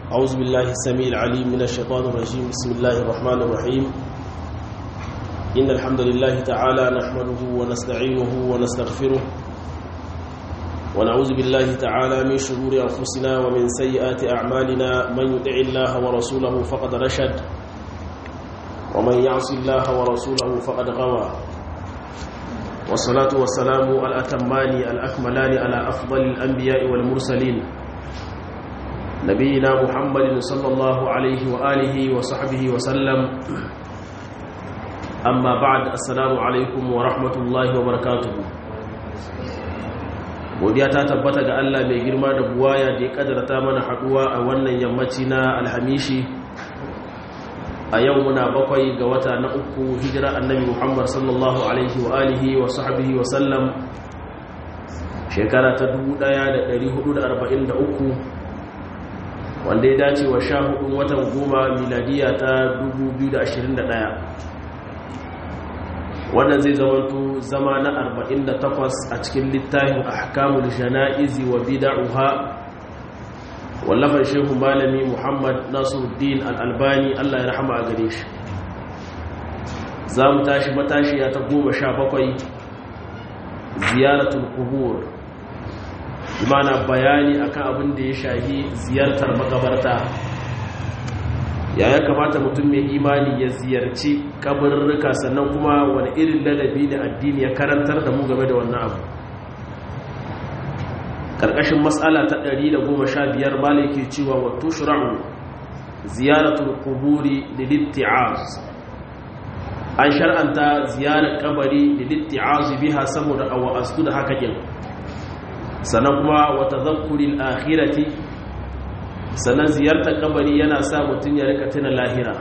أعوذ بالله السميع العليم من الشيطان الرجيم بسم الله الرحمن الرحيم إن الحمد لله تعالى نحمده ونستعينه ونستغفره ونعوذ بالله تعالى من شرور أنفسنا ومن سيئات أعمالنا من يطع الله ورسوله فقد رشد ومن يعص الله ورسوله فقد غوى والصلاة والسلام الأتمان الأكملان على أفضل الأنبياء والمرسلين نبينا محمد صلى الله عليه وآله وصحبه وسلم أما بعد السلام عليكم ورحمة الله وبركاته godiya ta tabbata ga Allah mai girma da buwaya da ya kadarta mana haduwa a wannan yammaci na alhamishi a yau muna bakwai ga wata na uku hijira annabi Muhammad sallallahu alaihi wa alihi wa sahbihi wa sallam shekara ta 1443 wanda ya dace wa sha hudun watan goma miladiya ta 2021 wannan zai zamanto zama na 48 a cikin littafin ahkamul jana'izi wa bid'uha wallafar shehu malami muhammad nasiruddin al-albani Allah ya rahama a gare shi za mu tashi matashiya ta goma sha bakwai ziyaratul kubur imana bayani akan abin da ya shahi ziyartar makabarta ya ya kamata mutum mai imani ya ziyarci kabarurruka sannan kuma wani irin ladabi da addini ya karantar da mu game da wannan abu ƙarƙashin matsala ta 115 malaki cewa wa tushra'u ziyaratul quburi lilitti'az an shar'anta ziyarar kabari lilitti'az biha saboda awa'astu da haka kin sannan kuma wa tadhakkuril akhirati sannan ziyartar kabari yana sa mutum ya rika tuna lahira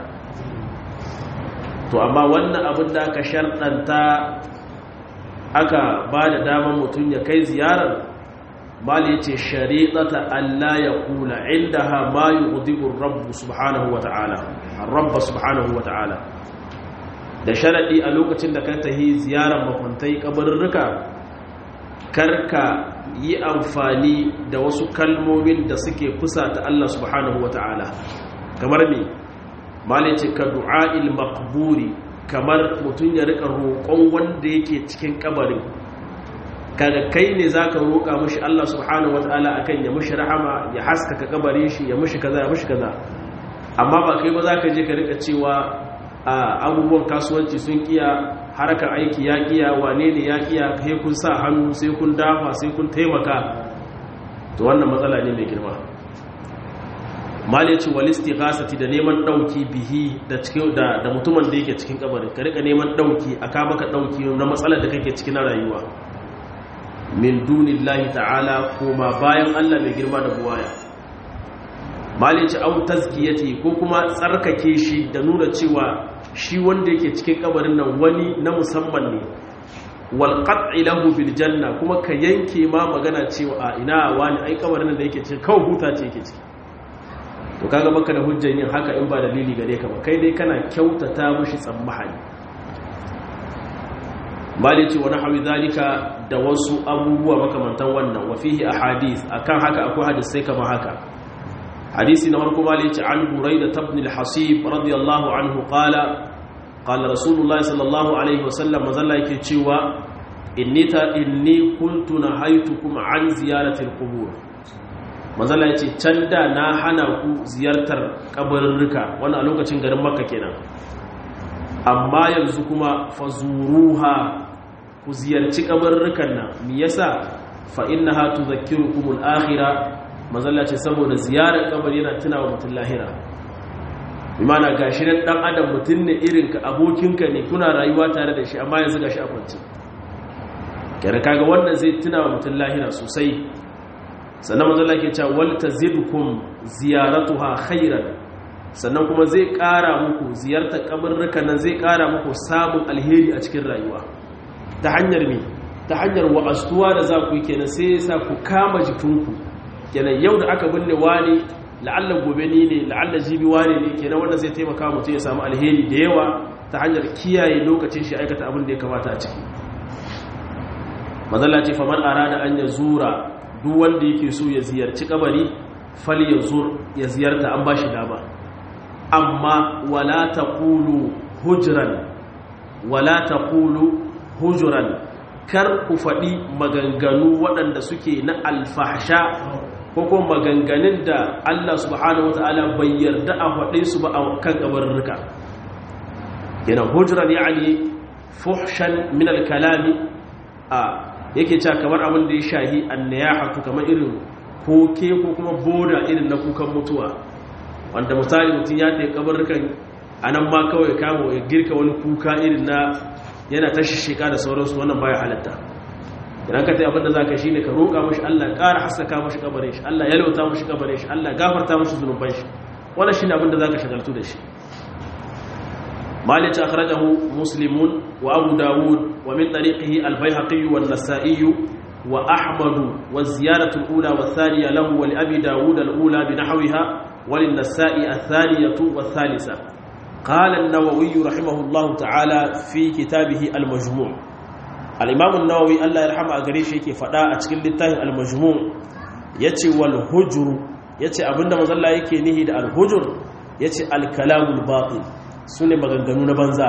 to amma wannan abin da aka sharɗanta aka ba da damar mutum ya kai ziyarar mali ce shari'ata Allah ya kula inda ha ma yi udibin rabbu subhanahu wata'ala rabba subhanahu wata'ala da sharaɗi a lokacin da ka tahi ziyarar makwantai kabarurruka karka yi amfani da wasu kalmomin da suke kusa ta Allah subhanahu wata'ala kamar ne mali ce ka du'a'il makburi kamar mutum ya rika roƙon wanda yake cikin kabarin kaga kai ne zaka roƙa mishi Allah subhanahu wataala akan ya mishi rahama ya haskaka kabarin shi ya mishi kaza ya mishi kaza amma ba kai ba zaka je ka rika cewa abubuwan kasuwanci sun kiya harkar aiki ya kiya wane ne ya kiya kai kun sa hannu sai kun dafa sai kun taimaka to wannan matsala ne mai girma malici wal istighasati da neman dauki bihi da cikin da da mutumin da yake cikin kabarin ka rika neman dauki aka maka dauki na matsalar da kake cikin rayuwa min dunillahi ta'ala kuma bayan Allah mai girma da buwaya malici au tazkiyati ko kuma tsarkake shi da nuna cewa shi wanda yake cikin kabarin nan wani na musamman ne wal qat'i lahu bil janna kuma ka yanke ma magana cewa a ina wani ai kabarin nan da yake cikin kawai huta ce yake ciki to kaga baka da hujjan yin haka in ba dalili gare ka ba kai dai kana kyautata mushi tsammahani mali ce wani hawi zalika da wasu abubuwa makamantan wannan wa fihi ahadith akan haka akwai hadisai kamar haka hadisi na farko mali ce an buraida ibn al-hasib radiyallahu anhu qala qala rasulullahi sallallahu alaihi wasallam mazalla yake cewa inni ta inni kuntu nahaytukum an ziyarati al-qubur mazalla yace can da na hana ku ziyartar kabarurruka wannan a lokacin garin makka kenan amma yanzu kuma fazuruha ku ziyarci kabarurrukan nan me yasa fa innaha tudhakkirukumul akhirah mazalla ce saboda ziyarar kabari yana tunawa mutum lahira imana gashi nan dan adam mutum ne irin ka abokinka ne kuna rayuwa tare da shi amma yanzu gashi a kwance kare kaga wannan zai tunawa mutum lahira sosai sannan mazalla ke cewa wal tazidkum ziyaratuha khairan sannan kuma zai ƙara muku ziyartar kabarrukan nan zai ƙara muku samun alheri a cikin rayuwa ta hanyar me ta hanyar wa'astuwa da za ku yi kenan sai ya sa ku kama jikinku kenan yau da aka binne wani la'alla gobe ni ne la'alla jibi wani ne kenan wanda zai taimaka mutum ya samu alheri da yawa ta hanyar kiyaye lokacin shi aikata abin da ya kamata a ciki mazalla ce famar arada an ya zura duk wanda yake so ya ziyarci kabari fal yazur ya ziyarta an bashi dama amma wala taqulu hujran wala taqulu hujran kar ku faɗi maganganu waɗanda suke na alfahsha ko kuma maganganun da Allah subhanahu wata'ala bai yarda a faɗe su ba a kan kabarurruka yana hujran yani fuhshan min al-kalami a yake cewa kamar abin da ya shahi annayahatu kamar irin koke ko kuma boda irin na kukan mutuwa wanda misali mutum ya tafi kabarrukan anan ma kawai kama ya girka wani kuka irin na yana ta shishika da sauransu wannan baya halatta idan ka tafi abin da zaka shine ka roƙa mashi Allah ƙara haskaka mashi kabarin shi Allah ya lauta mashi kabarin shi Allah gafarta mashi zunuban shi wannan shine abin da zaka shagaltu da shi مالك أخرجه مسلم وأبو داود ومن طريقه البيهقي والنسائي وأحمد والزيارة الأولى والثانية له ولأبي داود الأولى بنحوها وللنساء الثانية والثالثة قال النووي رحمه الله تعالى في كتابه المجموع الإمام النووي الله يرحمه أقريش يكي فداء أتكل للتاه المجموع يتي والهجر يتي أبن مظلا يكي نهي الهجر يتي الكلام الباطل su ne maganganu na banza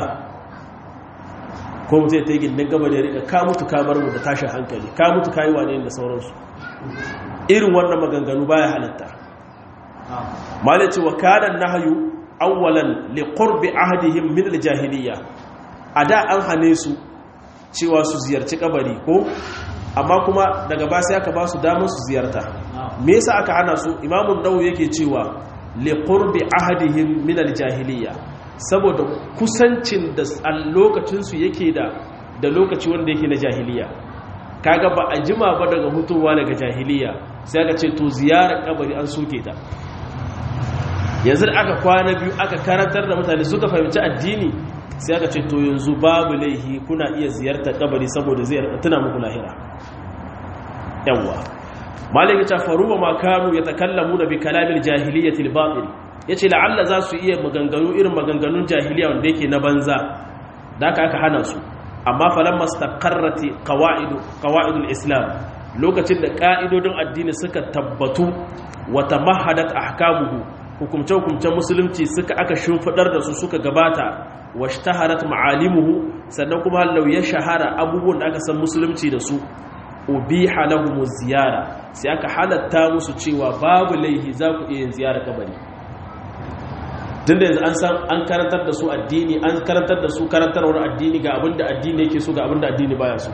ko mutu ya ta yi gindin gaba da ya rika ka mutu ka bar mu da tashin hankali ka mutu ka yi wane da sauransu irin wannan maganganu baya halatta malaci wa kanan nahayu awwalan li qurbi ahdihim min al-jahiliyya a da an hane su cewa su ziyarci kabari ko amma kuma daga ba sai aka ba su damar su ziyarta me yasa aka hana su imamun nawawi yake cewa li qurbi ahdihim min al-jahiliyya saboda kusancin da a lokacinsu yake da da lokaci wanda yake na jahiliya kaga ba a jima ba daga hutuwa daga jahiliya sai aka ce to ziyarar kabari an soke ta yanzu da aka kwana biyu aka karantar da mutane suka fahimci addini sai aka ce to yanzu babu laihi kuna iya ziyartar kabari saboda zai tuna muku lahira yawwa malaka ta faruwa ma kanu yatakallamuna bi kalamil jahiliyyati al-batil ya ce la'alla za su iya maganganu irin maganganun jahiliya wanda yake na banza da aka aka hana su amma falon mastakarrati kawa'idul islam lokacin da ƙa'idodin addini suka tabbatu wata mahadat ahkamuhu hukumce-hukumcen musulunci suka aka shimfiɗar da su suka gabata wa shtaharat ma'alimuhu sannan kuma hallau ya shahara abubuwan da aka san musulunci da su ubiha lahumu ziyara sai aka halatta musu cewa babu laihi za ku iya yin ziyara kabari tunda yanzu an san an karantar da su addini an karantar da su karantarwar addini ga abinda addini yake so ga abinda addini baya so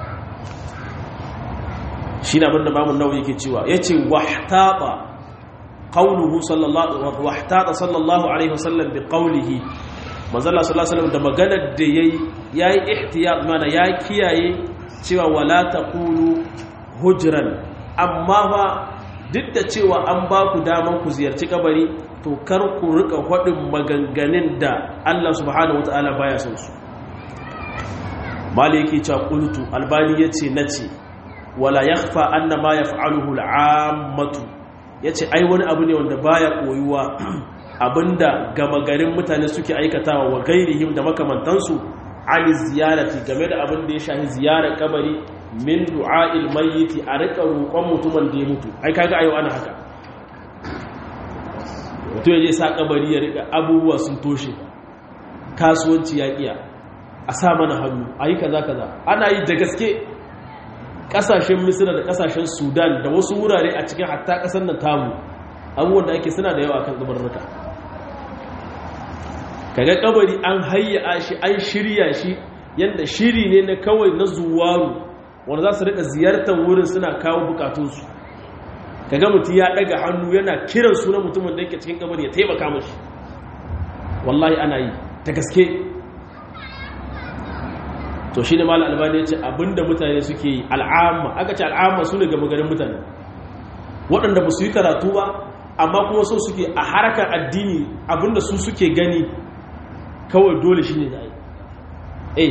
shi ne abinda mamun nawa yake cewa ya ce wahtata qawluhu sallallahu wahtata sallallahu alaihi wasallam bi qawlihi manzala sallallahu alaihi wasallam da maganar da yayi yayi ihtiyat mana ya kiyaye cewa wala taqulu hujran amma fa duk da cewa an ba ku daman ku ziyarci kabari to kar ku rika faɗin maganganun da Allah subhanahu wataala baya son su maliki cha qultu albani yace nace wala yakhfa anna ma yaf'aluhu al'ammatu yace ai wani abu ne wanda baya koyuwa abinda gama garin mutane suke aikatawa wa gairihim da makamantansu ali ziyarati game da abin da ya shahi ziyarar kabari min du'a'il mayyiti a rika roƙon mutumin da ya mutu ai kaga ayo ana haka mutum ya je sa kabari ya rika abubuwa sun toshe kasuwanci ya kiya a sa mana hannu ayi kaza kaza ana yi da gaske kasashen misira da kasashen sudan da wasu wurare a cikin hatta kasar nan tamu abubuwan da ake suna da yawa kan kabarruka kaga kabari an hayya shi an shirya shi yadda shiri ne na kawai na zuwaru wanda za su rika ziyartar wurin suna kawo bukatunsu kaga mutum ya daga hannu yana kiran sunan mutumin da yake cikin kabari ya taimaka mashi wallahi ana yi ta gaske to shi ne mala albani ya ce abinda mutane suke yi al'amma aka ce al'amma su ne gama garin mutane waɗanda ba su yi karatu ba amma kuma so suke a harkar addini abinda su suke gani kawai dole shi ne da ai eh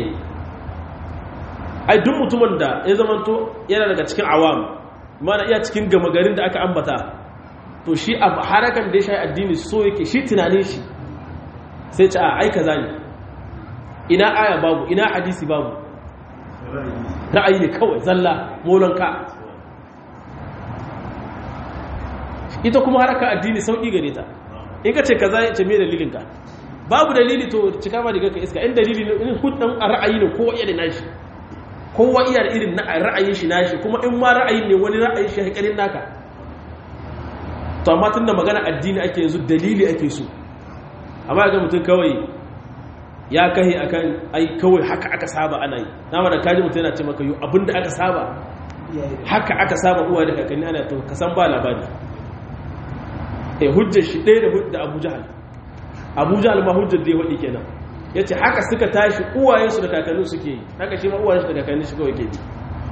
ai duk mutumin da ya zamanto yana daga cikin awam mana iya cikin gama garin da aka ambata to shi a harkar da ya shayi addini so yake shi tunanin shi sai ce a aika zane ina aya babu ina hadisi babu ra'ayi ne kawai zalla molonka ita kuma haraka addini sauki gare ta in ka ce kaza ya ce me dalilin ka babu dalili to cika ma daga ka iska in dalili ne in hudun a ra'ayi ne kowa iya da nashi kowa iya da irin ra'ayin shi nashi kuma in ma ra'ayin ne wani ra'ayin shi haƙarin naka to amma tunda magana addini ake yanzu dalili ake so amma ga mutum kawai ya kahi akan ai kawai haka aka saba ana yi na da kaji mutum yana ce maka yau abinda aka saba haka aka saba uwa da kakanni ana to kasan ba labari eh hujjar shi ɗaya da hujjar abu jahal abu jahal ma hujjar da ya waɗi kenan ya ce haka suka tashi uwayensu da kakanni suke yi haka shi ma uwayensu da kakanni shi kawai ke yi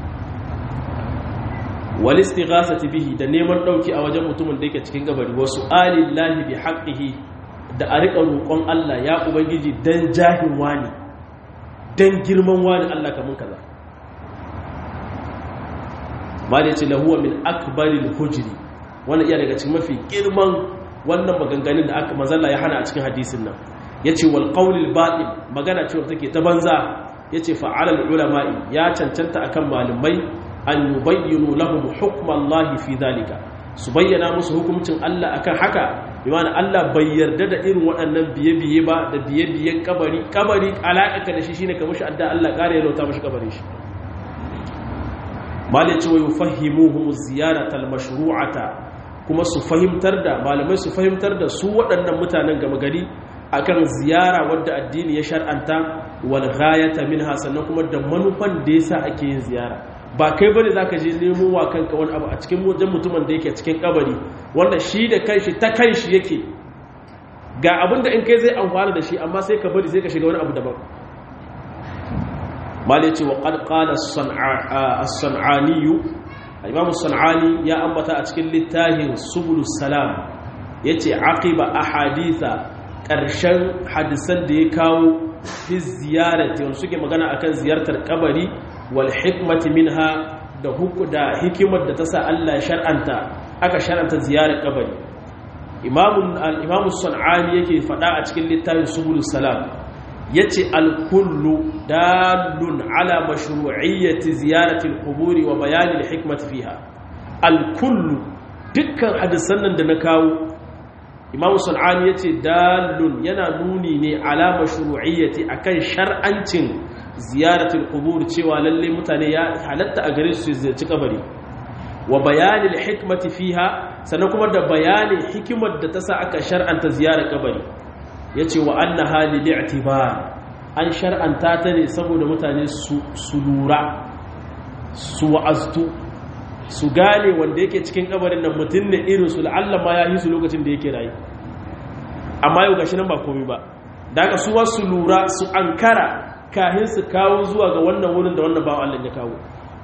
wal istighasati bihi da neman dauki a wajen mutumin da yake cikin gabari wasu alillahi bi haqqihi da a riƙa roƙon Allah ya ubangiji dan jahin wani dan girman wani Allah kamun kaza ma da yace lahuwa min akbaril hujri wannan iya daga cikin mafi girman wannan maganganun da aka manzalla ya hana a cikin hadisin nan yace wal qawlil batil magana ce take ta banza yace fa'alal ulama'i ya cancanta akan malamai an yubayyinu lahum hukmallahi fi dhalika su bayyana musu hukuncin Allah akan haka bimana Allah bai yarda da irin waɗannan biye-biye ba da biye-biyen kabari kabari alaƙa da shi shine kamar shi adda Allah ƙara ya lauta mashi kabarin shi malai cewa yufahimuhum ziyaratal mashru'ata kuma su fahimtar da malamai su fahimtar da su waɗannan mutanen gama gari akan ziyara wadda addini ya shar'anta wal ghayata minha sannan kuma da manufan da yasa ake yin ziyara ba kai bane zaka je nemo wa kanka wani abu a cikin wajen mutumin da yake cikin kabari wanda shi da kanshi ta kanshi yake ga abin da in kai zai amfana da shi amma sai ka bari sai ka shiga wani abu daban mali ce wa qad qala as-san'ani imam as-san'ani ya ambata a cikin littafin subulus salam yace aqiba ahaditha karshen hadisan da ya kawo fi ziyarati wanda suke magana akan ziyartar kabari wal hikmati minha da huku da hikimar da ta sa Allah shar'anta aka shar'anta ziyarar kabari imamun al-imamu sun'ani yake fada a cikin littafin subulus salam yace al-kullu dalun ala mashru'iyyati ziyarati al-quburi wa bayan al-hikmati fiha al-kullu dukkan hadisan nan da na kawo imamu sun'ani yace dalun yana nuni ne ala mashru'iyyati akan shar'ancin ziyaratul qubur cewa lalle mutane ya halatta a gare su ziyarci kabari wa bayanin hikmati fiha sannan kuma da bayanin hikimar da ta sa aka shar'anta ziyarar kabari yace wa anna hali li'tibar an shar'anta ta ne saboda mutane su lura su wa'aztu su gane wanda yake cikin kabarin nan mutum ne irin su la'alla ma ya yi su lokacin da yake rayu amma yau gashi nan ba komai ba daga su wasu lura su ankara kahin su kawo zuwa ga wannan wurin da wannan bawan Allah ya kawo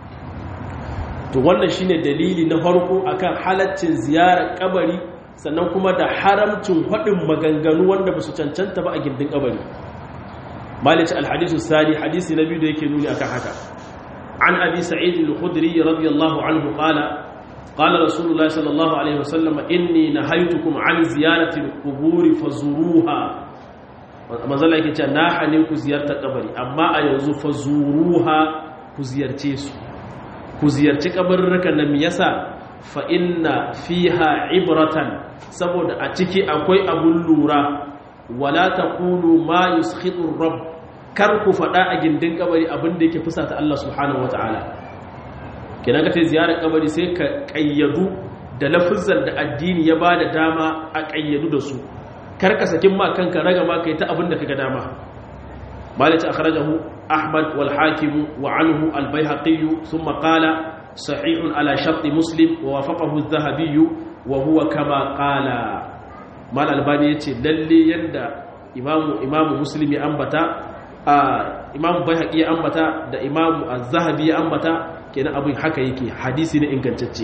to wannan shine dalili na farko akan halaccin ziyarar kabari sannan kuma da haramcin haɗin maganganu wanda ba su cancanta ba a gindin kabari malice alhadisu sani hadisi na biyu da yake nuni akan haka an abi sa'id al-khudri radiyallahu anhu qala qala rasulullah sallallahu alaihi wasallam inni nahaytukum an ziyarati al-qubur fazuruha manzala yake cewa na hane ku ziyartar kabari amma a yanzu fa zuruha ku ziyarce su ku ziyarci kabarurrukan nan yasa fa inna fiha ibratan saboda a ciki akwai abun lura wala taqulu ma yuskhitu rabb kar ku fada a gindin kabari abin da yake fusata Allah subhanahu wataala kenan ka ce ziyarar kabari sai ka kayyadu da lafuzan da addini ya bada dama a kayyadu da su karka sakin ma kanka raga ma kai ta abin da kaga dama malik akhrajahu ahmad wal hakim wa anhu al bayhaqi thumma qala sahih ala shart muslim wa wafaqahu adh-dhahabi wa huwa kama qala mal albani yace lalle yanda imamu imamu muslim ya ambata imamu bayhaqi ya ambata da imamu az-zahabi ya ambata kenan abin haka yake hadisi ne ingantacce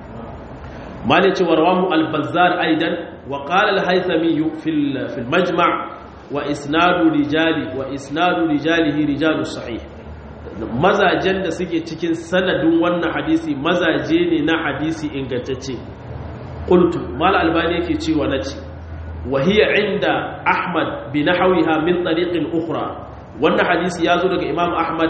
مالك ورواه البزار أيضا وقال الهيثمي في في المجمع وإسناد رجال وإسناد رجاله رجال الصحيح mazajen da suke cikin sanadin wannan hadisi mazaje ne na hadisi ingantacce qultu mal albani yake cewa nace wa hiya inda ahmad bi nahwiha min tariqin ukhra wannan hadisi yazo daga imam ahmad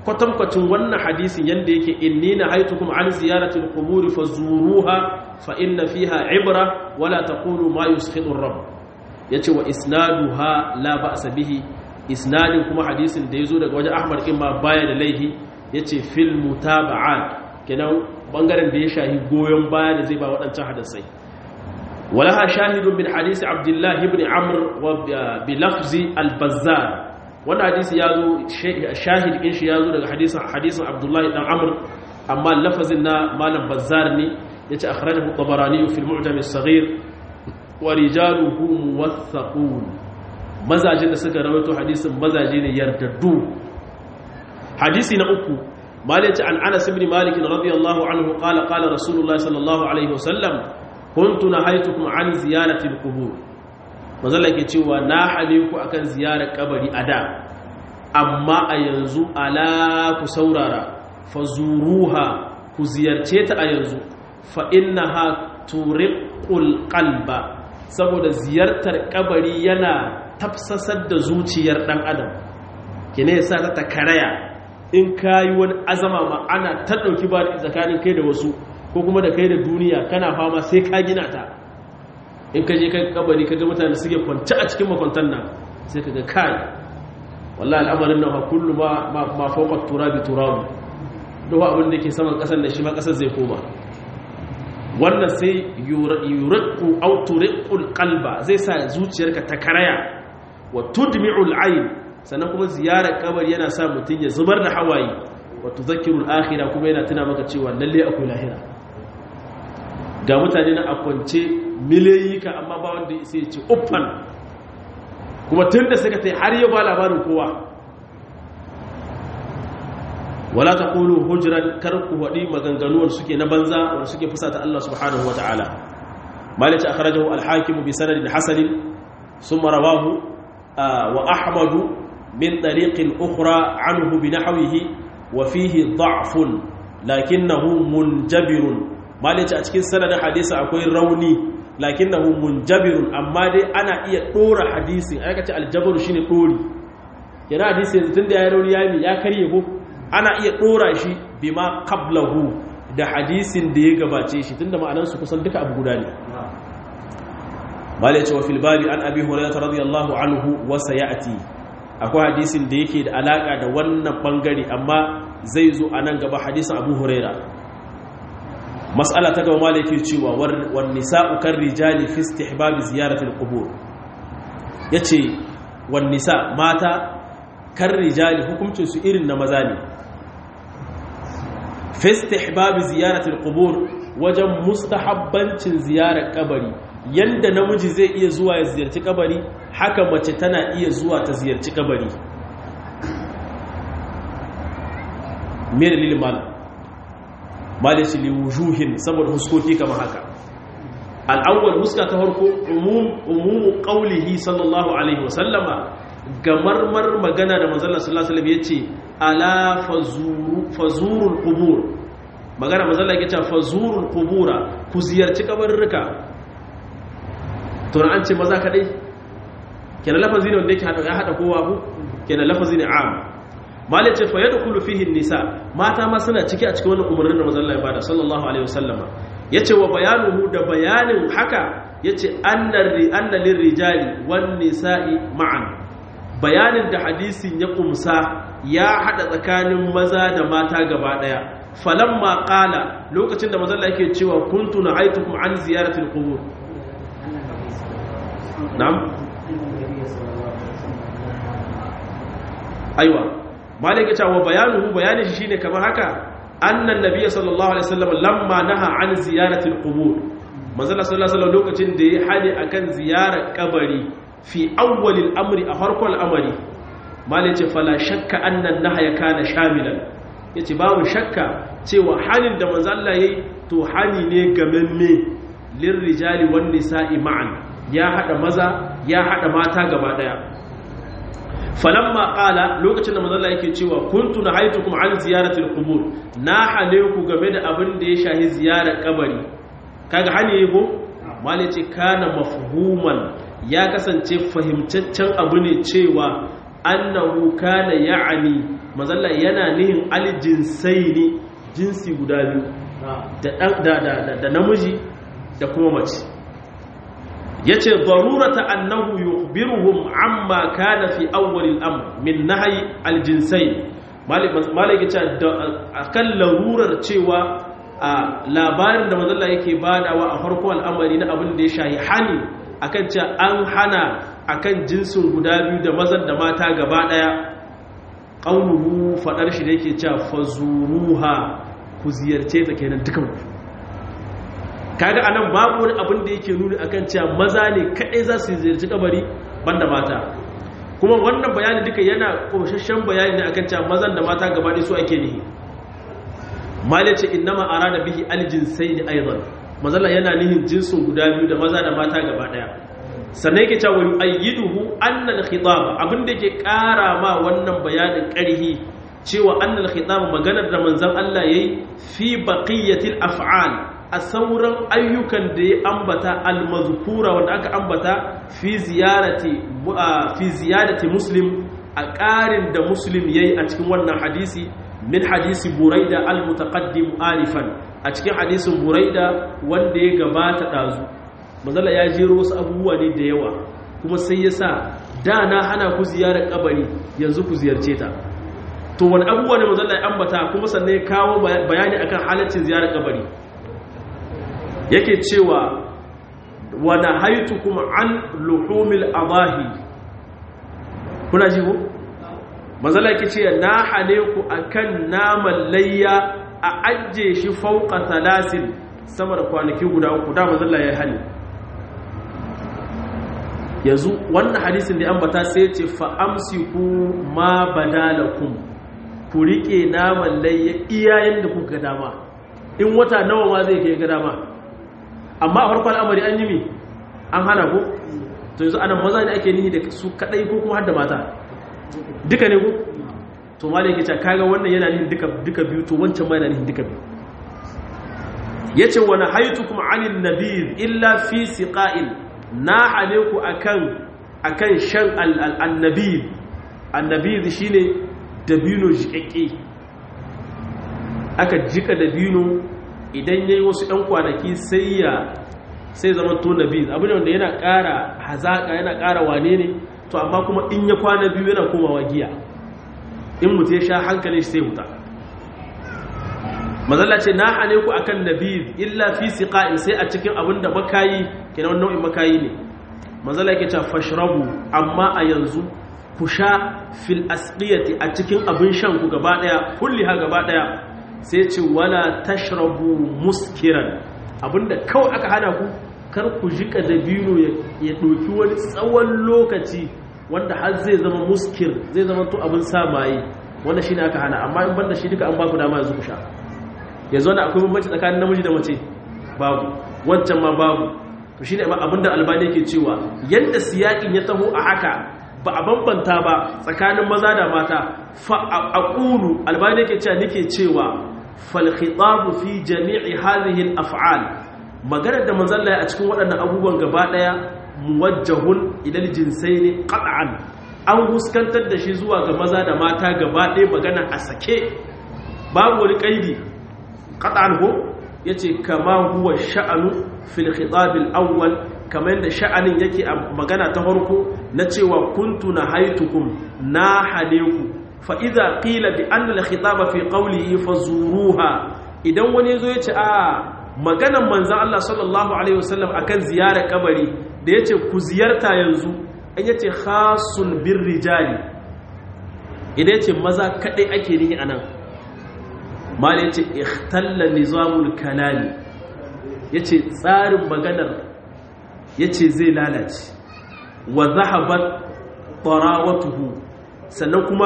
kwatankwacin wannan hadisin yanda yake inni na haitukum an ziyaratil quburi fazuruha fa inna fiha ibra wala taqulu ma yushidu ar-rabb yace wa isnaduha la ba'sa bihi isnadin kuma hadisin da yazo daga wajen Ahmad imma baya da laihi yace fil mutaba'at kenan bangaren da ya shahi goyon baya da zai ba waɗancan hadisai walaha shahidun min hadisi Abdullah ibn Amr wa bi lafzi al-Bazzar wannan hadisi ya zo shahid in shi ya zo daga hadisin hadisin abdullahi dan amr amma lafazin na malam bazzar ne ya ce akhrajahu tabarani fi al-mu'jam as-saghir wa rijaluhu muwaththaqun mazajin da suka rawaito hadisin mazaje ne yardaddu hadisi na uku malik an anas ibn malik radiyallahu anhu qala qala rasulullah sallallahu alaihi wasallam kuntu nahaytukum an ziyarati al-qubur mazalla ke cewa na hane ku akan ziyarar kabari a da amma a yanzu ala ku saurara fa zuruha ku ziyarce ta a yanzu fa innaha turiqul qalba saboda ziyartar kabari yana tafsasar da zuciyar dan adam kine yasa ta takaraya in kayi wani azama ma ana ta dauki ba tsakanin kai da wasu ko kuma da kai da duniya kana fama sai ka gina ta in ka je kai kabari ka ga mutane suke kwanci a cikin makwantan nan sai ka ga kai wallahi al'amarin nan kullu ma ma fawqa turabi turabu duk abin da ke saman kasar da shi ma kasar zai koma wannan sai yuraqu aw turiqul qalba zai sa zuciyarka ta karaya wa tudmi'ul ayn sannan kuma ziyarar kabari yana sa mutun ya zubar da hawaye wa tudhakkirul akhirah kuma yana tuna maka cewa lalle akwai lahira ga mutane na akwance miliyoyi ka amma ba wanda sai ce uffan kuma tun da suka tai har yau ba labarin kowa wala ta kulu hujran kar ku waɗi maganganuwar suke na banza wanda suke fusata Allah subhanahu wa ta'ala malice akhrajahu al-hakim bi sanadin hasan thumma rawahu wa ahmad min tariqin ukhra anhu bi nahwihi wa fihi da'fun lakinnahu munjabirun malice a cikin sanadin hadisi akwai rauni lakinnahu munjabirun amma dai ana iya dora hadisin aka ce aljabaru shine dori yana hadisi yanzu tunda ya rauni yami ya karye ko ana iya dora shi bima qablahu da hadisin da ya gabace shi tunda ma'anan su kusan duka abu guda ne malice wa fil babi an abi hurairah radiyallahu anhu wa sayati akwai hadisin da yake da alaka da wannan bangare amma zai zo a nan gaba hadisin abu hurairah mas'ala ta gaba malaki cewa wan nisa'u kar rijali fi istihbab ziyarati al-qubur yace wan nisa mata kar rijali hukuncin su irin na maza ne fi istihbab ziyarati al-qubur wajen mustahabbancin ziyarar kabari yanda namiji zai iya zuwa ya ziyarci kabari haka mace tana iya zuwa ta ziyarci kabari me dalilin malam malici li wujuhin saboda huskoki kamar haka al'awwal huska ta farko umumu qaulihi sallallahu alaihi wasallama gamarmar magana da manzon sallallahu alaihi wasallam yace ala fazuru fazurul qubur magana manzon Allah yace fazurul qubura ku ziyarci kabarruka to an ce maza kadai kenan lafazi ne wanda yake hada ya hada kowa ku kenan lafazi ne am malai ce fa yadkhulu fihi nisa mata ma suna ciki a cikin wannan umarnin da manzon Allah ya bada sallallahu alaihi wasallama yace wa bayanuhu da bayanin haka yace annar ri anna lirrijali wan nisa'i ma'an bayanin da hadisin ya kumsa ya hada tsakanin maza da mata gaba daya falamma qala lokacin da manzon Allah yake cewa kuntu na'aytukum an ziyaratil qubur na'am aiwa malik ya ce wa bayanuhu bayanin shi shine kamar haka annan nabiyyi sallallahu alaihi wasallam lamma naha an ziyarati alqubur manzo sallallahu alaihi wasallam lokacin da ya hali akan ziyarar kabari fi awwal amri a farkon al'amari malik ya ce fala shakka annan nahya kana shamilan yace babu shakka cewa halin da manzo Allah yayi to hali ne gamamme lirrijali wan nisa'i ma'an ya hada maza ya hada mata gaba daya falamma qala lokacin da manzon yake cewa kuntu nahaytukum an ziyaratil qubur na hale ku game da abin da ya shahi ziyarar kabari kaga hani ko mali ce kana mafhuman ya kasance fahimtaccen abu ne cewa annahu kana ya'ani mazalla yana nihin aljinsai ne jinsi guda biyu da namiji da kuma mace ya ce darurata annahu yukhbiruhum amma kana fi awwalil amr min nahyi aljinsai malik ya ce akan larurar cewa a labarin da mazalla yake badawa a farko al'amari na abin da ya shahi hani akan cewa an hana akan jinsin guda biyu da mazan da mata gaba daya qauluhu fadar shi da yake cewa fazuruha ku ziyarce ta kenan dukan ku kaga anan babu wani abin da yake nuni akan cewa maza ne kadai za su ziyarci kabari banda mata kuma wannan bayani duka yana koshashen bayani ne akan cewa mazan da mata gaba ɗaya su ake nihi malice innama arada bihi aljinsaini aidan mazalla yana nihin jinsin guda biyu da maza da mata gaba daya sannan yake cewa yu'ayyiduhu anna al-khitab abinda yake kara ma wannan bayanin karhi cewa anna al-khitab maganar da manzon Allah yayi fi baqiyatil af'al a sauran ayyukan da ya ambata al-mazkura wanda aka ambata fi ziyarati fi ziyadati muslim a ƙarin da muslim yayi a cikin wannan hadisi min hadisi buraida al-mutaqaddim alifan a cikin hadisin buraida wanda ya gabata dazu manzala ya jero wasu abubuwa ne da yawa kuma sai ya sa da na hana ku ziyarar kabari yanzu ku ziyarce ta to wani abubuwa ne manzala ya ambata kuma sannan ya kawo bayani akan halaccin ziyarar kabari yake cewa wa nahaytukum an luhumil adahi kuna ji ko manzala yake ce na hane ku akan naman layya a ajiye shi fauka talasin sama da kwanaki guda uku da manzala ya hane yanzu wannan hadisin da ambata sai ce fa amsiku ma badalakum ku rike naman layya iyayen da kuka dama in wata nawa ma zai kai ga dama amma a farkon al'amari an yi mi an hana ku to yanzu anan maza ne ake nihi da su kadai ko kuma har da mata duka ne ku to ma da yake ce kaga wannan yana nihin duka duka biyu to wancan ma yana nihin duka biyu yace wa nahaytukum 'anil nabir illa fi siqa'il na hane ku akan akan shan al-annabir annabir shine dabino jikakke aka jika dabino idan yayi wasu ɗan kwanaki sai ya sai zama to nabir abin da yana ƙara hazaka yana ƙara wane ne to amma kuma in ya kwana biyu yana komawa giya in mutu ya sha hankali sai huta mazalla ce na hane ku akan nabir illa fi siqa'in sai a cikin abin da makayi kenan nau'in makayi ne mazalla yake cewa fashrabu amma a yanzu ku sha fil asqiyati a cikin abin shan ku gaba daya kulli ha gaba daya sai ce wala tashrabu muskiran abinda kawai aka hana ku kar ku jika dabino ya doki wani tsawon lokaci wanda har zai zama muskir zai zama to abin sa maye wanda shine aka hana amma in banda shi duka an ba ku dama yanzu ku sha yanzu wanda akwai bambanci tsakanin namiji da mace babu wancan ma babu to shine abinda albani yake cewa yanda siyakin ya taho a haka ba a bambanta ba tsakanin maza da mata fa aqulu albani yake cewa nake cewa fal khitabu fi jami'i hadhihi al af'al magana da manzon Allah a cikin waɗannan abubuwan gaba daya muwajjahun ila al jinsaini qat'an an huskantar da shi zuwa ga maza da mata gaba ɗaya magana a sake babu wani kaidi qat'an ko yace kama huwa sha'anu fil khitab al awwal kamar da sha'anin yake a magana ta farko na cewa kuntu na haitukum na hane ku fa idza qila bi anna al khitaba fi qawlihi fazuruha idan wani zo yace a maganan manzon Allah sallallahu alaihi wasallam akan ziyarar kabari da yace ku ziyarta yanzu an yace khasun bir rijali idan yace maza kadai ake nihi anan mal yace ikhtalla nizamul kalami yace tsarin maganar yace zai lalace wa zahabat tarawatuhu sannan kuma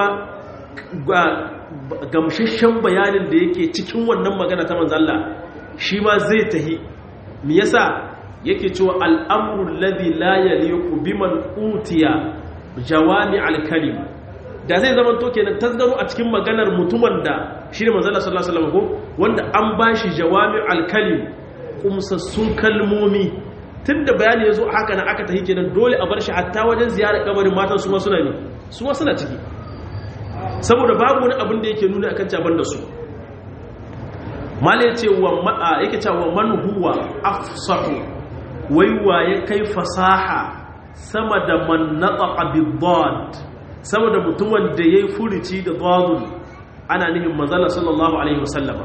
gamshashen bayanin da yake cikin wannan magana ta manzalla shi ma zai tahi me yasa yake cewa al'amru alladhi la yaliqu biman utiya jawami al-kalim da zai zama to kenan tasgaro a cikin maganar mutumin da shine manzalla sallallahu alaihi wasallam ko wanda an bashi jawami al-kalim kumsassun kalmomi tun da bayani ya zo haka na aka tahi kenan dole a bar shi hatta wajen ziyarar kabarin matan su ma suna ne su ma suna ciki saboda babu wani abin da yake nuna akan caban da su mala ya ce wa ma'a yake cewa man huwa afsahu wai wa ya kai fasaha sama da man nataqa bid sama da mutumin da yayi furici da dadun ana nihin manzala sallallahu alaihi wasallama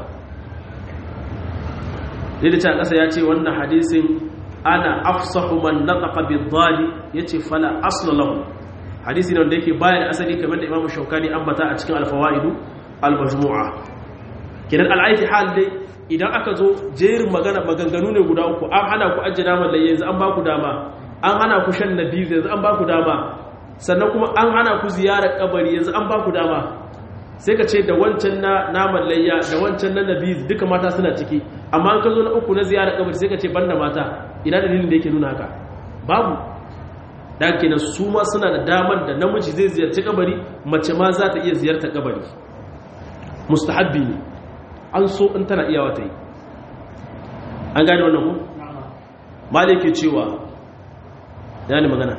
da ta kasa ya ce wannan hadisin ana afsahu man nataqa bid-dali yace fala asla lahu hadisi ne wanda yake bayan asali kamar da Imam Shawkani ambata a cikin al-fawaidu al-majmu'a kidan al-aiti hal dai idan aka zo jerin magana maganganu ne guda uku an hana ku ajjina man yanzu an ba ku dama an hana ku shan nabiz yanzu an ba ku dama sannan kuma an hana ku ziyarar kabari yanzu an ba ku dama sai ka ce da wancan na naman layya da wancan na nabiz duka mata suna ciki amma an ka zo na uku na ziyarar kabari sai ka ce banda mata ina dalilin da yake nuna haka babu da kenan su ma suna da damar da namiji zai ziyarci kabari mace ma za ta iya ziyartar kabari mustahabbi ne an so in tana iyawa ta yi an gane wannan ku malai ke cewa ya ne magana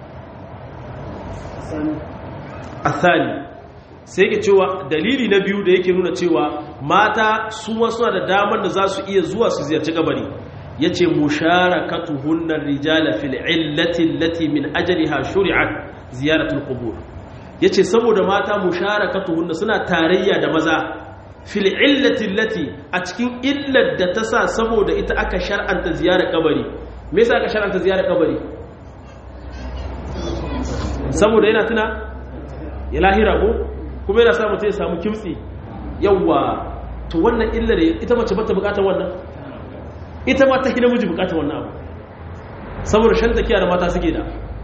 athani sai ke cewa dalili na biyu da yake nuna cewa mata su ma suna da damar da za su iya zuwa su ziyarci kabari ya ce musharakatuhunnar rijala fil illati allati min ajaliha shuri'at ziyaratul qubur yace saboda mata musharakatuhunna suna tarayya da maza fil illati allati a cikin illar da ta sa saboda ita aka shar'anta ziyarar kabari me yasa aka shar'anta ziyarar kabari saboda yana tuna ya lahira ko kuma yana sa mutum ya samu kimtsi yawwa to wannan illar ita mace bata bukatar wannan ita ma ta hina miji bukatar wannan abu saboda shan takiya da mata suke da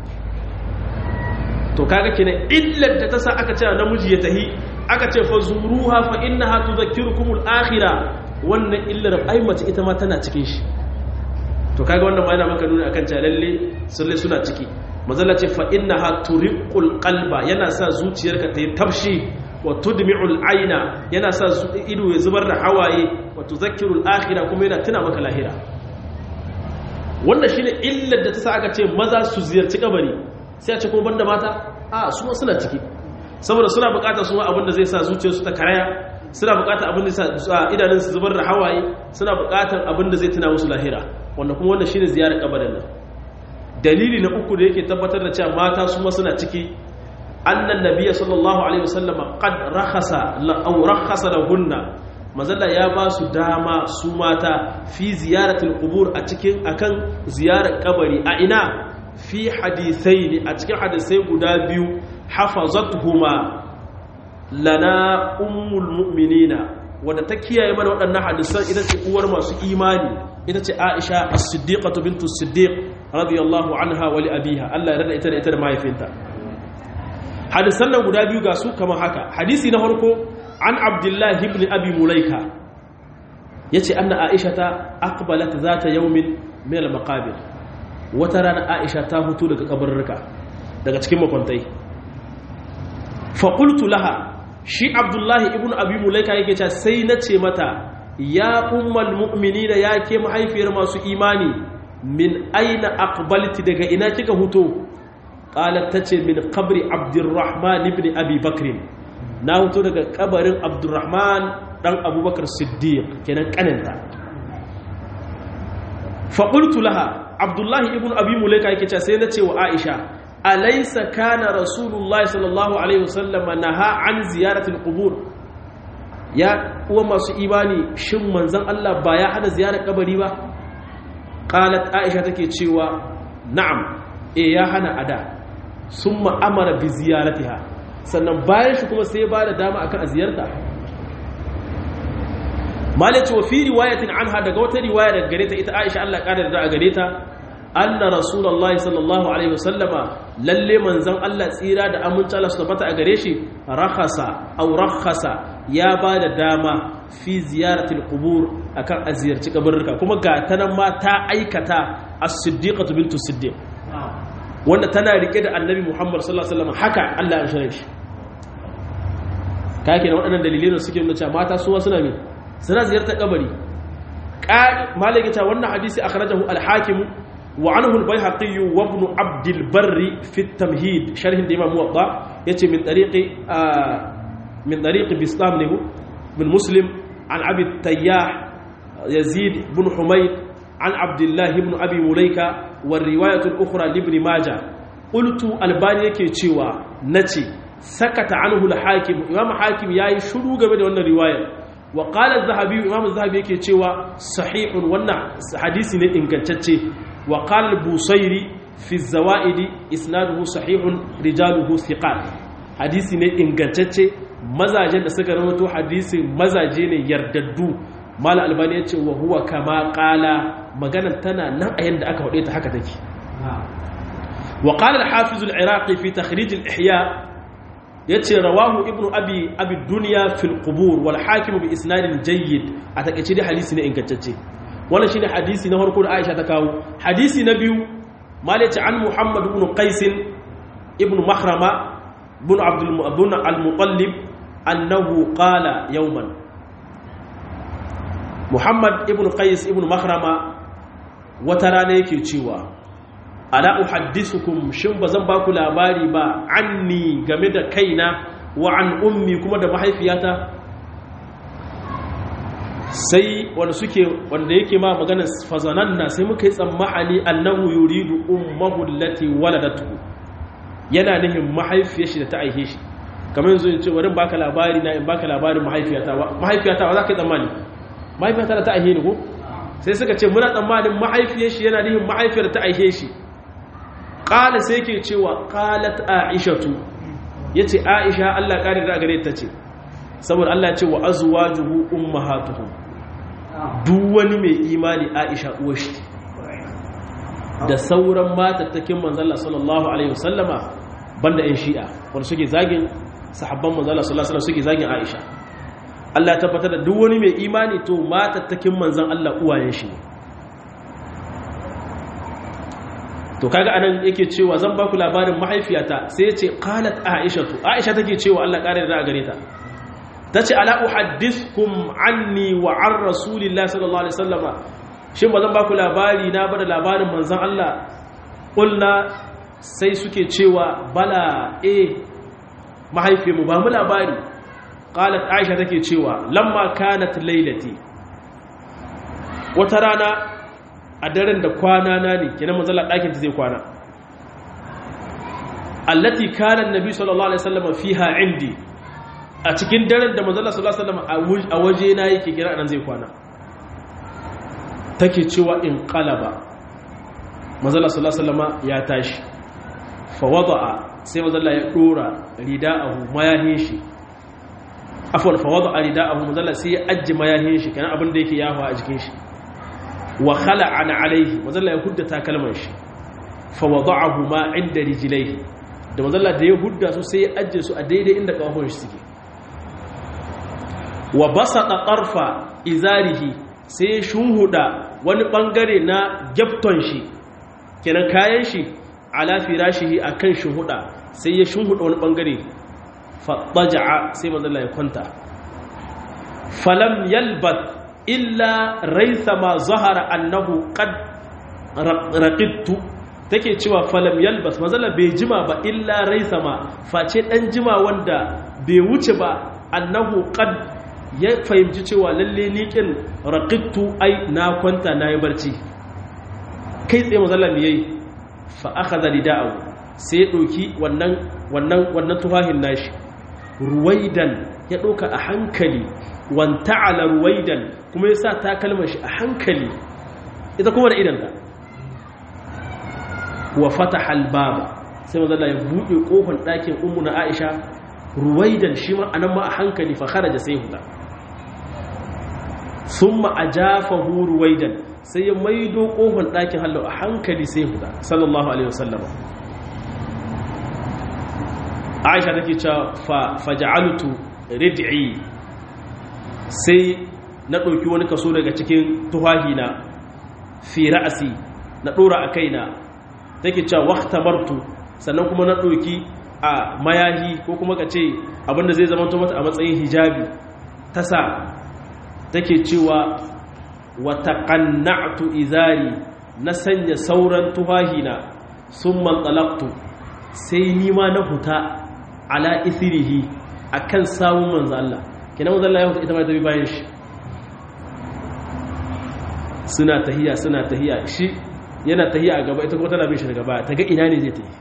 to kaga kenan illar da ta sa aka ce namiji ya tahi aka ce fa zuruha fa innaha tudhakkirukumul akhirah wannan illar ai mace ita ma tana cikin shi to kaga wannan ma yana maka nuni akan cewa lalle sulle suna ciki mazalla ce fa innaha turiqul qalba yana sa zuciyarka ta yi tafshi wa tudmi'ul aina yana sa ido ya zubar da hawaye wa tuzakkirul akhirah kuma yana tuna maka lahira wannan shine illar da ta sa aka ce maza su ziyarci kabari sai a ce kuma banda mata a su ma suna ciki saboda suna bukatar su abin da zai sa zuciyarsu ta karaya suna bukatar abin da sa idanun su zubar da hawaye suna bukatar abin da zai tuna musu lahira wannan kuma wannan shine ziyarar kabarin nan dalili na uku da yake tabbatar da cewa mata su ma suna ciki annan nabiyya sallallahu alaihi wasallam qad rakhasa aw rakhasa lahunna mazalla ya ba su dama su mata fi ziyaratul qubur a cikin akan ziyarar kabari a ina fi hadithaini a cikin hadisai guda biyu hafazatuhuma lana ummul mu'minina wadda ta kiyaye mana waɗannan hadisan ita ce uwar masu imani ita ce Aisha as-Siddiqatu bintu Siddiq radiyallahu anha wa li abiha Allah ya rada ita da ita da mahaifinta hadisan nan guda biyu ga su kamar haka hadisi na farko an Abdullah ibn Abi Mulaika yace anna Aisha ta aqbalat zata yawmin min al-maqabir wata rana Aisha ta hutu daga kabarruka daga cikin makwantai fa qultu laha shi Abdullah ibn Abi Mulaika yake cewa sai nace mata ya ummal mu'minina ya ke mahaifiyar masu imani min aina aqbalti daga ina kika huto qalat tace min qabri abdurrahman ibn abi bakr na huto daga kabarin abdurrahman dan abubakar siddiq kenan kananta fa qultu laha abdullahi ibn abi mulaika yake cewa sai nace wa aisha alaysa kana rasulullahi sallallahu alaihi wasallam naha an ziyaratil qubur ya uwa masu imani shin manzon Allah ba ya hana ziyarar kabari ba qalat aisha take cewa na'am eh ya hana ada summa amara bi ziyaratiha sannan bayan shi kuma sai ya bada dama akan ziyarta malaci wa fi riwayatin anha daga wata riwaya daga gare ta ita aisha Allah kada da gare ta anna rasulullahi sallallahu alaihi wasallama lalle manzon Allah tsira da aminci Allah su tabbata a gare shi rakhasa aw rakhasa ya ba da dama fi ziyaratul qubur akan a ziyarci kabarruka kuma ga ta nan ma ta aikata as-siddiqatu bintu siddiq wanda tana rike da annabi Muhammad sallallahu alaihi wasallam haka Allah ya shirye shi kake da waɗannan dalilai da suke nuna cewa mata su suna me suna ziyartar kabari malaka ta wannan hadisi akhrajahu al-hakim wa anhu al-baihaqi wa ibn abd al-barr fi at-tamhid sharh da imam muwatta yace min tariqi min tariq bistam ne bin muslim an abi tayyah yazid bin humayd an abdullah ibn abi mulaika wa riwayat al-ukhra li ibn majah qultu albani yake cewa nace sakata anhu al-hakim imam hakim yayi shiru game da wannan riwayar wa qala az-zahabi imam az-zahabi yake cewa sahihun wannan hadisi ne ingantacce wa qala al-busairi fi az-zawaid isnaduhu sahihun rijaluhu thiqat hadisi ne ingantacce mazajen da suka rawato hadisi mazaje ne yardaddu mala albani ya ce wa huwa kama qala maganar tana nan a yanda aka wade ta haka take wa qala al-hafiz al-iraqi fi takhrij al-ihya yace rawahu ibnu abi abi dunya fil qubur wal hakim bi isnadin jayyid a takeice dai hadisi ne ingantacce wannan shine hadisi na farko da Aisha ta kawo hadisi na biyu malaci an Muhammad ibn Qais ibn Mahrama ibn Abdul Mu'adhdhin al-Muqallib annahu qala yawman Muhammad ibn Qais ibn Mahrama wata rana yake cewa ala uhaddisukum shin bazan ba ku labari ba anni game da kaina wa an ummi kuma da mahaifiyata sai wanda suke wanda yake ma magana fazananna sai muka yi tsammahani annahu yuridu ummahu allati waladatu yana nihin mahaifiyar shi da ta aihe shi kamar yanzu in ce bari baka labari na in baka labarin mahaifiyata mahaifiyata ba za ka yi tsammani mahaifiyata da ta aihe ni ko sai suka ce muna tsammanin mahaifiyar shi yana nihin mahaifiyar da ta aihe shi qala sai yake cewa qalat aishatu yace aisha Allah kare da gare ta ce saboda Allah ce wa azwajuhu ummahatuhum duk wani mai imani Aisha uwar shi da sauran matattakin manzon Allah sallallahu alaihi wasallama banda ɗan shi'a wanda suke zagin sahabban manzon Allah sallallahu alaihi wasallam suke zagin Aisha Allah ya tabbatar da duk wani mai imani to matattakin manzon Allah uwayen shi to kaga anan yake cewa zan baku labarin mahaifiyata sai ya ce qalat aisha aisha take cewa Allah kare da gare ta ta ce ala uhaddithkum anni wa an rasulillah sallallahu alaihi wasallama shin ba zan baku labari na bada labarin manzon Allah kulna sai suke cewa bala eh mahaifi mu ba mu labari qalat aisha take cewa lamma kanat lailati wata rana a daren da kwana na ne kenan manzon Allah dakin ta zai kwana allati kana annabi sallallahu alaihi wasallam fiha indi a cikin daren da manzala sallallahu alaihi wasallam a waje na yake kira nan zai kwana take cewa in qalaba manzala sallallahu alaihi wasallam ya tashi fa wada'a sai manzala ya dora rida'ahu mayahin shi afwan fa wada'a rida'ahu manzala sai ya ajji mayahin shi kana abin da yake yafa a jikin shi wa khala'ana alaihi manzala ya hudda takalman shi fa wada'ahu ma inda rijlaihi da manzala da ya hudda su sai ya ajje su a daidai inda kafafun shi suke wa basata ƙarfa izarihi sai shunhuda wani ɓangare na gyafton shi kenan kayan shi ala firashihi akan shunhuda sai ya shunhuda wani ɓangare faɗaja'a sai mazalla ya kwanta falam yalbat illa raisa ma zahara annahu qad raqittu take cewa falam yalbas mazalla bai jima ba illa raisa ma face dan jima wanda bai wuce ba annahu qad ya fahimci cewa lalle liƙin raƙittu ai na kwanta na yi barci kai tsaye mazallar ya yi fa'aka zali da'au sai ya ɗauki wannan tuhahin nashi ruwaidan ya ɗauka a hankali wanta ala ruwaidan kuma ya sa takalmar shi a hankali ita kuma da idanta wa fata halbaba sai mazallar ya buɗe ƙofar ɗakin umu na aisha ruwaidan shi ma anan ma a hankali fa kharaja sai huta thumma ajafahu ruwaidan sai ya maido kofar ɗakin hallo a hankali sai huta sallallahu alaihi wasallam Aisha take cewa fa faj'altu rid'i sai na ɗauki wani kaso daga cikin tuhahina fi ra'asi na ɗora a kaina take cewa waqtamartu sannan kuma na ɗauki a mayahi ko kuma ka ce abinda zai zama mata a matsayin hijabi ta sa take cewa wata ƙanna'atu izari na sanya sauran tuhahina sun mantsalaktu sai nima na huta ala isirihi akan samun manzo Allah kenan manzo Allah ya huta ita ma ta bi bayan shi suna tahiya suna tahiya shi yana tahiya a gaba ita kuma tana bin shi daga baya ta ga ina ne zai tafi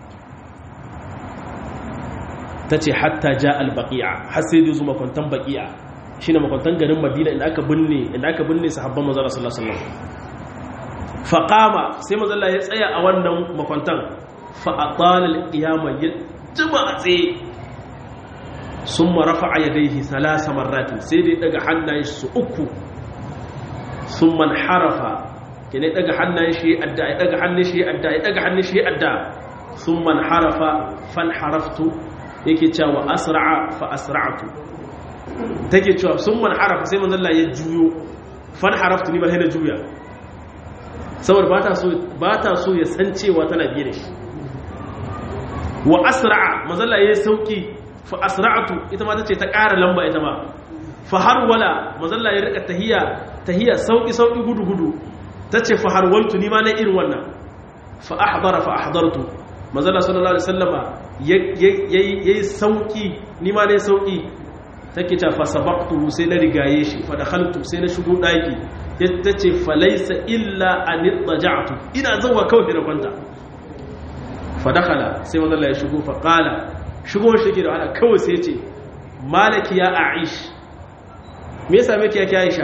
ta ce hatta ja al-baqi'a har sai da zo makwantan baqi'a shine makwantan garin Madina inda aka binne inda aka binne sahabban manzo Allah sallallahu alaihi wasallam faqama sai manzo Allah ya tsaya a wannan makwantan fa atala al-qiyama ya jima a tsaye summa rafa'a yadayhi thalatha marratin sai dai daga hannayen su uku summa harafa kene daga hannayen shi adda ya daga hannun shi adda ya daga hannun shi adda summa harafa fan haraftu yake cewa asra'a fa asra'tu take cewa sun man harafa sai manzon Allah ya juyo fan haraftu ni ba sai na juya saboda ba ta so ba ta so ya san cewa tana biye da shi wa asra'a manzon Allah ya sauki fa asra'tu ita ma tace ta ƙara lamba ita ma fa har wala manzon Allah ya rika tahiya tahiya sauki sauki gudu gudu tace fa har waltu ni ma na irin wannan fa ahdara fa ahdartu manzon Allah sallallahu alaihi wasallama yayi sauki ni ma ne sauki take ta fa sabaqtu sai na rigaye shi fa dakhaltu sai na shigo daki tace fa laysa illa an ittaja'tu ina zuwa kawai da kwanta fa dakhala sai manzo Allah ya shigo fa qala shigo shi ke da ana kawai sai yace malaki ya aish me yasa miki yake aisha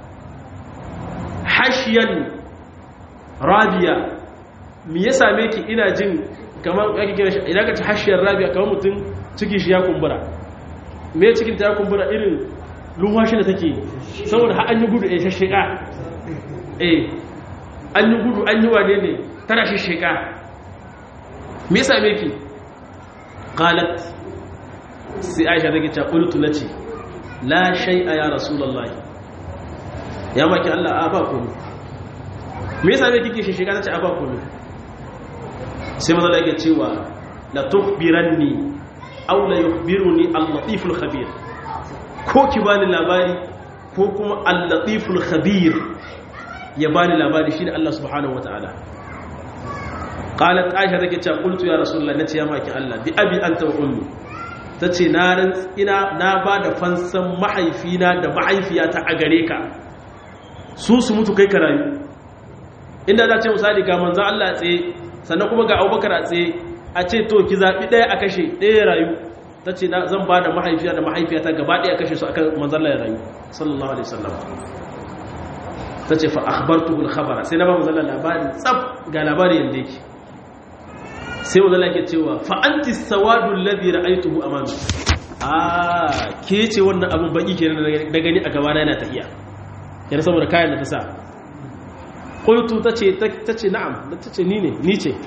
hashiyan rabiya me yasa miki ina jin kamar ake kira shi idan ka ci hashiyar rabiya kamar mutum ciki shi ya kumbura me cikin ta ya kumbura irin lumwashi da take saboda har an yi gudu a shasheka eh an yi gudu an yi wane ne tana shasheka me yasa me ki qalat sai aisha take ta qultu lati la shay'a ya rasulullahi ya maki Allah a ba komai me yasa me kike shasheka tace a ba komai sai maza da yake cewa la tukhbiranni aw la yukhbiruni al-latiful khabir ko ki bani labari ko kuma al-latiful khabir ya bani labari shine Allah subhanahu wataala qalat aisha take cewa qultu ya rasulullah nace ya maki Allah bi abi anta wa ummi tace na ran ina na bada fansan mahaifina da mahaifiyata a gare ka su su mutu kai ka rayu inda za ce misali ga manzon Allah tsaye sannan kuma ga abubakar a tsaye a ce to ki zaɓi ɗaya a kashe ɗaya rayu ta ce zan ba da mahaifiya da mahaifiyata gaba ɗaya kashe su akan manzalla ya rayu sallallahu alaihi wasallam ta ce fa akhbartuhu al-khabara sai na ba manzalla labarin tsaf ga labari yanda yake sai manzalla yake cewa fa anti sawadu alladhi ra'aytuhu amami ah ke ce wannan abun baki kenan da gani a gaba na yana tafiya yana saboda kayan da ta sa qultu tace tace na'am tace ni ne ni ce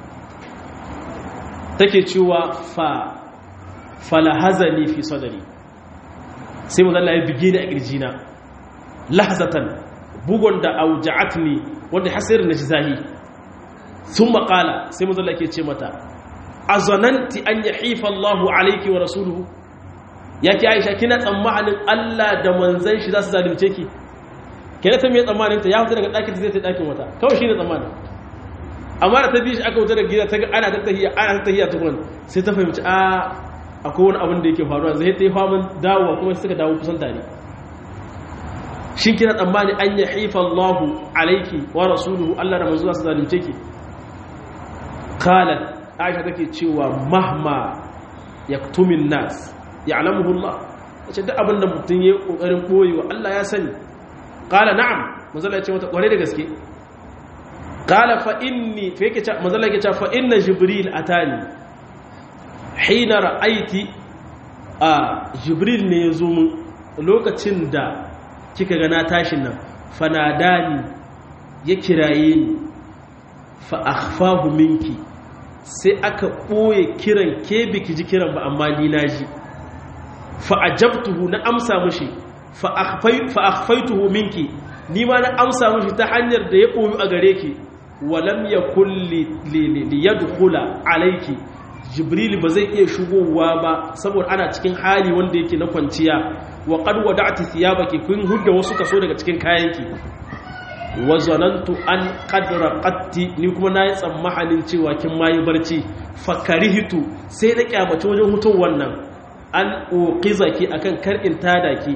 take cewa fa falahazani fi sadari sai mu zalla ya bige ni a kirjina lahzatan bugon da auja'atni wanda hasir na zahi sun maƙala sai mu zalla ke ce mata azananti an yahifa Allahu alayki wa rasuluhu yake Aisha kina tsammanin Allah da manzon shi za su zalunce ki kene ta mai tsammanin ta ya fita daga ɗakin ta zai ta ɗakin wata kawai shi ne tsammanin amma da ta bi shi aka wuta da gida ta ga ana tattahiya ana tattahiya tukun sai ta fahimci a akwai wani abin da yake faruwa zai ta yi faman dawowa kuma suka dawo kusan tare shin kina tsammani an ya haifa Allahu alaiki wa rasuluhu Allah da manzo su zalunce ki qalat Aisha take cewa mahma yaktumin nas ya'lamuhu Allah ce duk abin da mutum yayi kokarin boyewa Allah ya sani qala na'am manzo ya ce mata kware da gaske qala fa inni fa yake ce manzo yake ce fa inna jibril atani hina ra'aiti a jibril ne yazo mun lokacin da kika ga na tashin nan fanadani ya kiraye ni fa akhfahu minki sai aka boye kiran ke biki ji kiran ba amma ni naji fa ajabtuhu na amsa mushi fa akhfaytuhu minki ni ma na amsa mushi ta hanyar da ya boyu a gare ki walam yakul li yadkhula alayki jibril ba zai iya shigowa ba saboda ana cikin hali wanda yake na kwanciya wa qad wada'ti thiyabaki kun hudda wasu kaso daga cikin kayanki wa zanantu an qad raqatti ni kuma nayi tsammanin cewa kin mayi barci fakarihtu sai na kyamace wajen hutun wannan an uqizaki akan kar in tada ki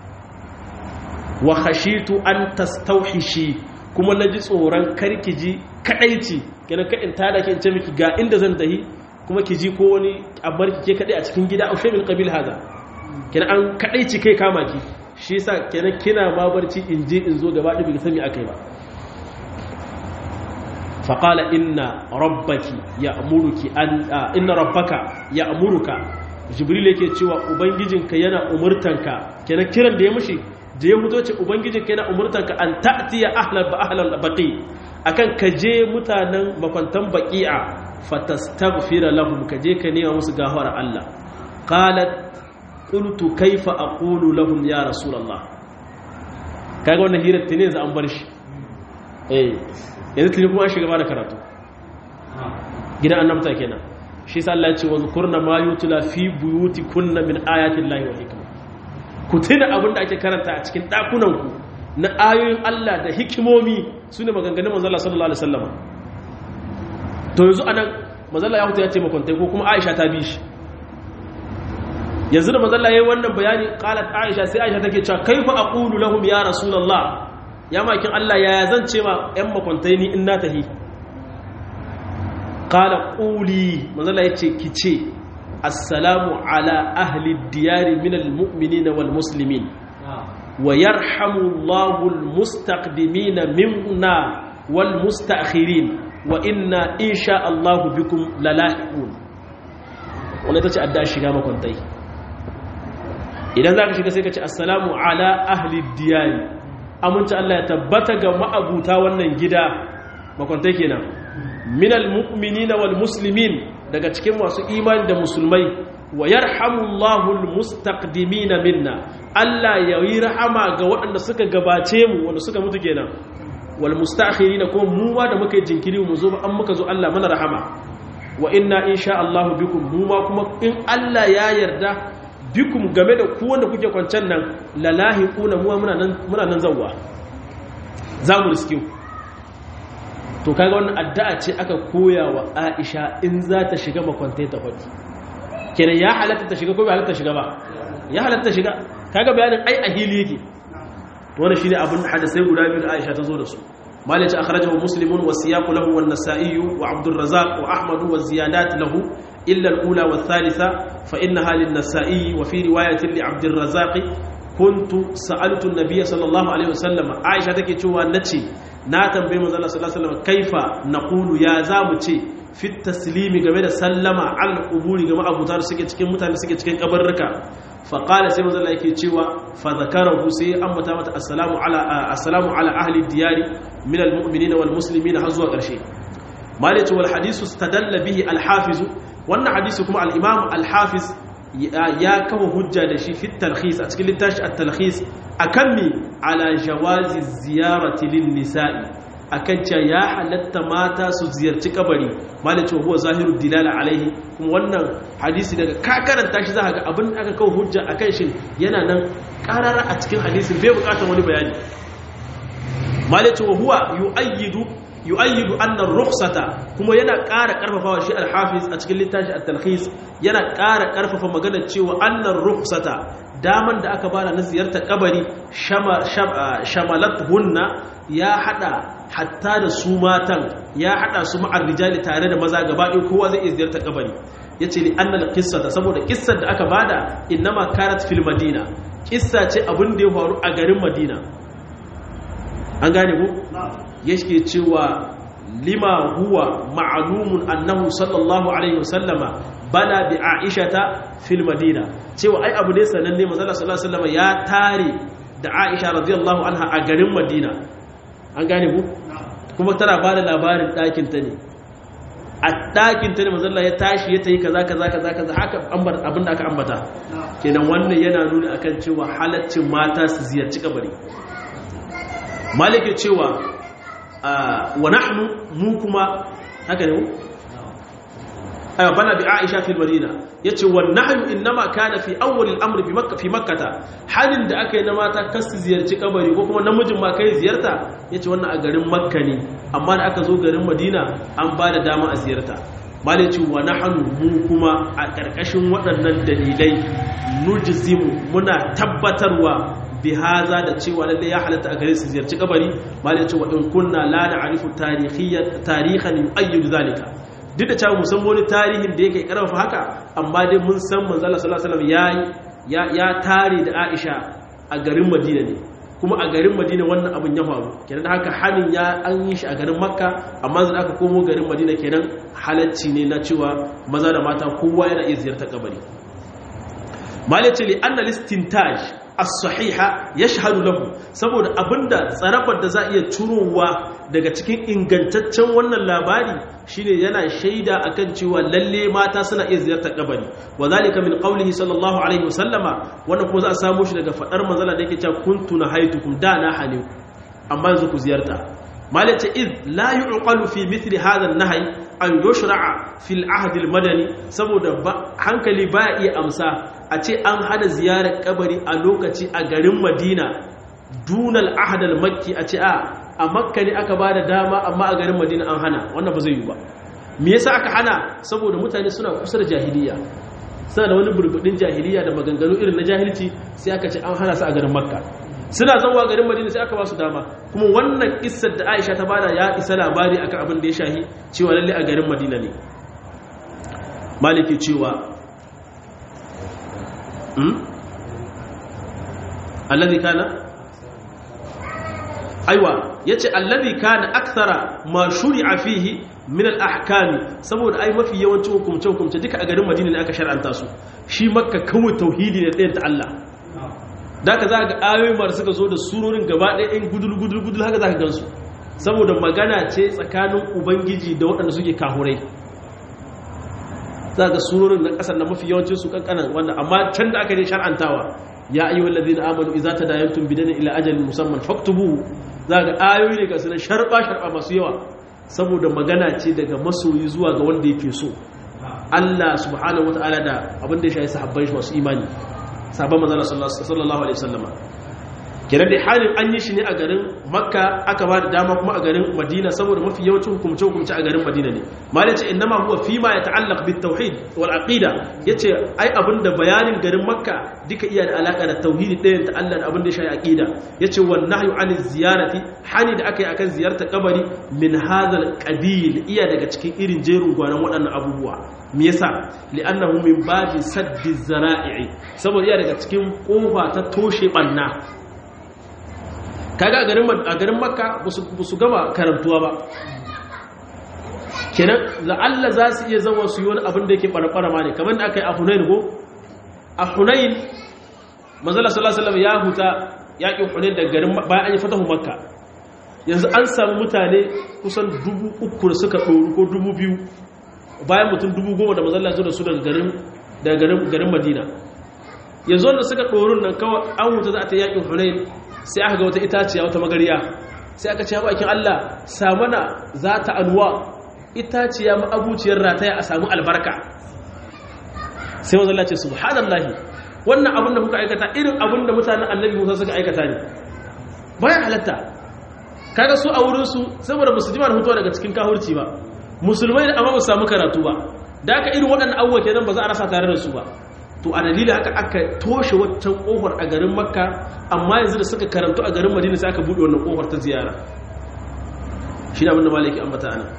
wa khashitu an tastawhishi kuma naji tsoron karki ji kadaici kenan ka in tada ki in ce miki ga inda zan tahi kuma ki ji ko wani abar ki ke kadai a cikin gida aushe min qabil hada kenan an kadaici kai kama ki shi yasa kenan kina ma barci in je in zo gaba ɗaya sami akai ba faqala inna rabbaki ya'muruki an inna rabbaka ya'muruka jibril yake cewa ubangijinka yana umurtanka kenan kiran da ya mushi da ya fito ce ubangijinka yana umurtanka an ta'tiya ahlal ba ahlal baqi akan ka je mutanen makwantan baqi'a fatastaghfira lahum ka je ka nema musu gafara Allah qalat qultu kaifa aqulu lahum ya rasulullah kaga wannan hirar tene za an bar shi eh yanzu tuni kuma an shiga ba da karatu gidan annabta kenan shi sa Allah ya ce wa zkurna ma yutla fi buyutikunna min ayati llahi wa hikma ku tuna abin da ake karanta a cikin dakunan ku na ayoyin Allah da hikimomi sune maganganun manzo Allah sallallahu alaihi wasallam to yanzu anan manzo Allah ya huta ya ce makontai ko kuma Aisha ta bi shi yanzu da manzo Allah yayi wannan bayani qalat Aisha sai Aisha take cewa kaifa aqulu lahum ya rasulullah ya makin Allah ya zan ce ma ƴan makontai ni in na tahi qala quli manzala yace kice assalamu ala ahli diyari min almu'minina wal muslimin wa yarhamu Allahu almustaqdimina minna wal mustaakhirin wa inna insha Allah bikum lalahiqun wannan tace adda shiga makontai idan zaka shiga sai ka ce assalamu ala ahli diyari amince Allah ya tabbata ga ma'abuta wannan gida makwantai kenan minal mu'minina wal muslimin daga cikin masu imani da musulmai wa yarhamullahu almustaqdimina minna Allah ya yi rahama ga waɗanda suka gabace mu wanda suka mutu kenan wal mustakhirina ko mu ma da muka yi jinkiri mu zo an muka zo Allah mana rahama wa inna insha Allah bikum mu ma kuma in Allah ya yarda bikum game da ku wanda kuke kwancan nan lalahi kuna muwa muna nan zauwa za mu riske ku to kaga wannan addu'a ce aka koya wa Aisha in za ta shiga makwantai ta faɗi kenan ya halatta ta shiga ko bai halatta shiga ba ya halatta shiga kaga bayanin ai a hili yake to wannan shine abin hadisai guda biyu da Aisha ta zo da su مالك أخرجه مسلم والسياق له والنسائي وعبد الرزاق وأحمد والزيادات له إلا الأولى والثالثة فإنها للنسائي وفي رواية لعبد الرزاق كنت سألت النبي صلى الله عليه وسلم عائشة تكي تشوى نتشي ناتم بما صلى الله عليه وسلم كيف نقول يا زامتي في التسليم game da sallama al quburi game abutar suke cikin mutane suke cikin kabarruka faƙala sai mazala yake cewa fazakarahu sai an mata mata assalamu ala assalamu ala ahli diyari min almu'minina wal muslimina har zuwa ƙarshe malatu wal hadisu stadalla bihi al hafiz wannan hadisi kuma al imam al hafiz ya kawo hujja da shi fi talkhis a cikin littafi at talkhis akan mi ala jawazi ziyarati lin nisa'i akan cewa ya halatta mata su ziyarci kabari malaka huwa zahiru dilala alaihi kuma wannan hadisi daga ka karanta shi zaka ga abin da aka kawo hujja akan shi yana nan karara a cikin hadisin bai bukatar wani bayani malaka huwa yu'ayyidu yu'ayyidu anna ar-rukhsata kuma yana ƙara karfafawa shi al-hafiz a cikin littafi at-talkhis yana ƙara karfafa maganar cewa anna ar-rukhsata daman da aka bada na ziyartar kabari shamalat hunna ya hada hatta da su matan ya hada su ma'ar rijali tare da maza gaba ɗaya kowa zai iya ziyartar kabari yace li annal qissata saboda kissar da aka bada innama kanat fil madina kissa ce abin da ya faru a garin madina an gane ku yake cewa lima huwa ma'lumun annahu sallallahu alaihi wasallama bana bi aishata fil madina cewa ai abu ne sananne manzo sallallahu alaihi wasallama ya tare da aisha radiyallahu anha a garin madina an gane ku kuma tana ba da labarin ɗakinta ne a ɗakinta ne mazalla ya tashi ya ta yi kaza kaza kaza kaza haka abin da aka ambata kenan wannan yana nuna akan cewa halaccin mata su ziyarci kabari malike cewa wa nahnu mu kuma haka ne ayo bana bi aisha fil madina yace wan nahyu inma kana fi awwal al-amr bi makkah fi makkah halin da aka yi na mata kasu ziyarci kabari ko kuma namijin ma kai ziyarta yace wannan a garin makka ne amma da aka zo garin madina an ba da dama a ziyarta malici wa nahnu mu kuma a ƙarƙashin waɗannan dalilai nujzimu muna tabbatarwa bi haza da cewa lalle ya halatta a gare su ziyarci kabari malici wa in kunna la na'rifu tarihiyyan tarihan yu'ayyidu zalika duk da cewa musan wani tarihin da yake karfafa haka amma dai mun san manzo Allah sallallahu alaihi wasallam ya ya tare da Aisha a garin Madina ne kuma a garin Madina wannan abin ya faru kenan haka hanin ya an yi shi a garin Makka amma zan aka komo garin Madina kenan halacci ne na cewa maza da mata kowa yana iya ziyartar kabari malice li anna listintaj as-sahiha yashhadu lahu saboda abinda tsarabar da za iya turowa daga cikin ingantaccen wannan labari shine yana shaida akan cewa lalle mata suna iya ziyartar kabari wadhalika min qawlihi sallallahu alaihi wasallama wannan kuma za a samu shi daga fadar manzala da yake cewa kuntu nahaitukum da na hane amma yanzu ku ziyarta malace id la yuqalu fi mithli hadha an-nahy an yushra'a fil ahd al-madani saboda hankali baya iya amsa a ce an hana ziyarar kabari a lokaci a garin Madina dunal ahd al-makki a ce a a makka ne aka ba da dama amma a garin madina an hana wannan ba zai yi ba me yasa aka hana saboda mutane suna kusa da jahiliya suna da wani burbudin jahiliya da maganganu irin na jahilci sai aka ce an hana su a garin makka suna zauwa garin madina sai aka ba su dama kuma wannan kissar da aisha ta bada ya isa labari akan abin da ya shahi cewa lalle a garin madina ne maliki cewa alladhi kana aiwa yace allazi kana akthara ma shuri'a fihi min al-ahkami saboda ai mafi yawancin hukumce hukumce duka a garin Madina ne aka shar'anta su shi makka kawai tauhidi ne ɗayan ta Allah daka za ga ayoyi mar suka zo da surorin gaba ɗaya in gudul gudul gudul haka za ka gansu saboda magana ce tsakanin ubangiji da waɗanda suke kahurai za ga surorin na ƙasar na mafi yawancin su kankanan wanda amma can da aka je shar'antawa ya ayyuhal ladina amanu idza tadayantum bidana ila ajalin musamman faktubuhu za ga ayoyi ne ga su na sharba sharba masu yawa saboda magana ce daga masoyi zuwa ga wanda yake so Allah subhanahu wataala da abin da ya shafi sahabbai masu imani sahabban manzon sallallahu alaihi wasallama kenan dai halin an yi shi ne a garin makka aka ba da dama kuma a garin madina saboda mafi yawancin hukumce hukumce a garin madina ne malai ce innama huwa fi ma ya ta'allaq bit tauhid wal aqida yace ai abinda bayanin garin makka duka iya da alaka da tauhidi ɗayan ta Allah da abin da ya shafi aqida yace wan nahyu an ziyarati hani da aka yi akan ziyartar kabari min hadhal qabil iya daga cikin irin jerin gwanan waɗannan abubuwa me yasa li'annahu min babi saddi zara'i saboda iya daga cikin kofa ta toshe banna kaga a garin makka ba su gama karantuwa ba kenan la'alla za su iya zama su yi wani abin da yake ɓarɓara ma ne kamar da aka yi a hunayin ko a hunayin mazala sallallahu ya huta yaƙin hunayin da garin bayan an yi fatahu makka yanzu an samu mutane kusan dubu uku da suka ɗoru ko dubu biyu bayan mutum dubu goma da mazala zo da su daga garin madina yanzu wanda suka ɗorun nan kawai an huta za a ta yaƙin hunayin sai aka ga wata itaciya wata magariya sai aka ce ya bakin Allah samana za ta alwa itaciya ma'abuciyar rataya a samu albarka sai wanzan Allah ce subhanallahi wannan abin da kuka aikata irin abin da mutanen annabi musa suka aikata ne bayan halatta kaga su a wurinsu saboda ba su jima da hutuwa daga cikin kahurci ba musulmai da amma ba su samu karatu ba da aka irin waɗannan abubuwa kenan ba za a rasa tare da su ba to a dalilin haka aka toshe waccan kofar a garin makka amma yanzu da suka karantu a garin madina sai aka buɗe wannan kofar ta ziyara shi da abinda malaki ambata ana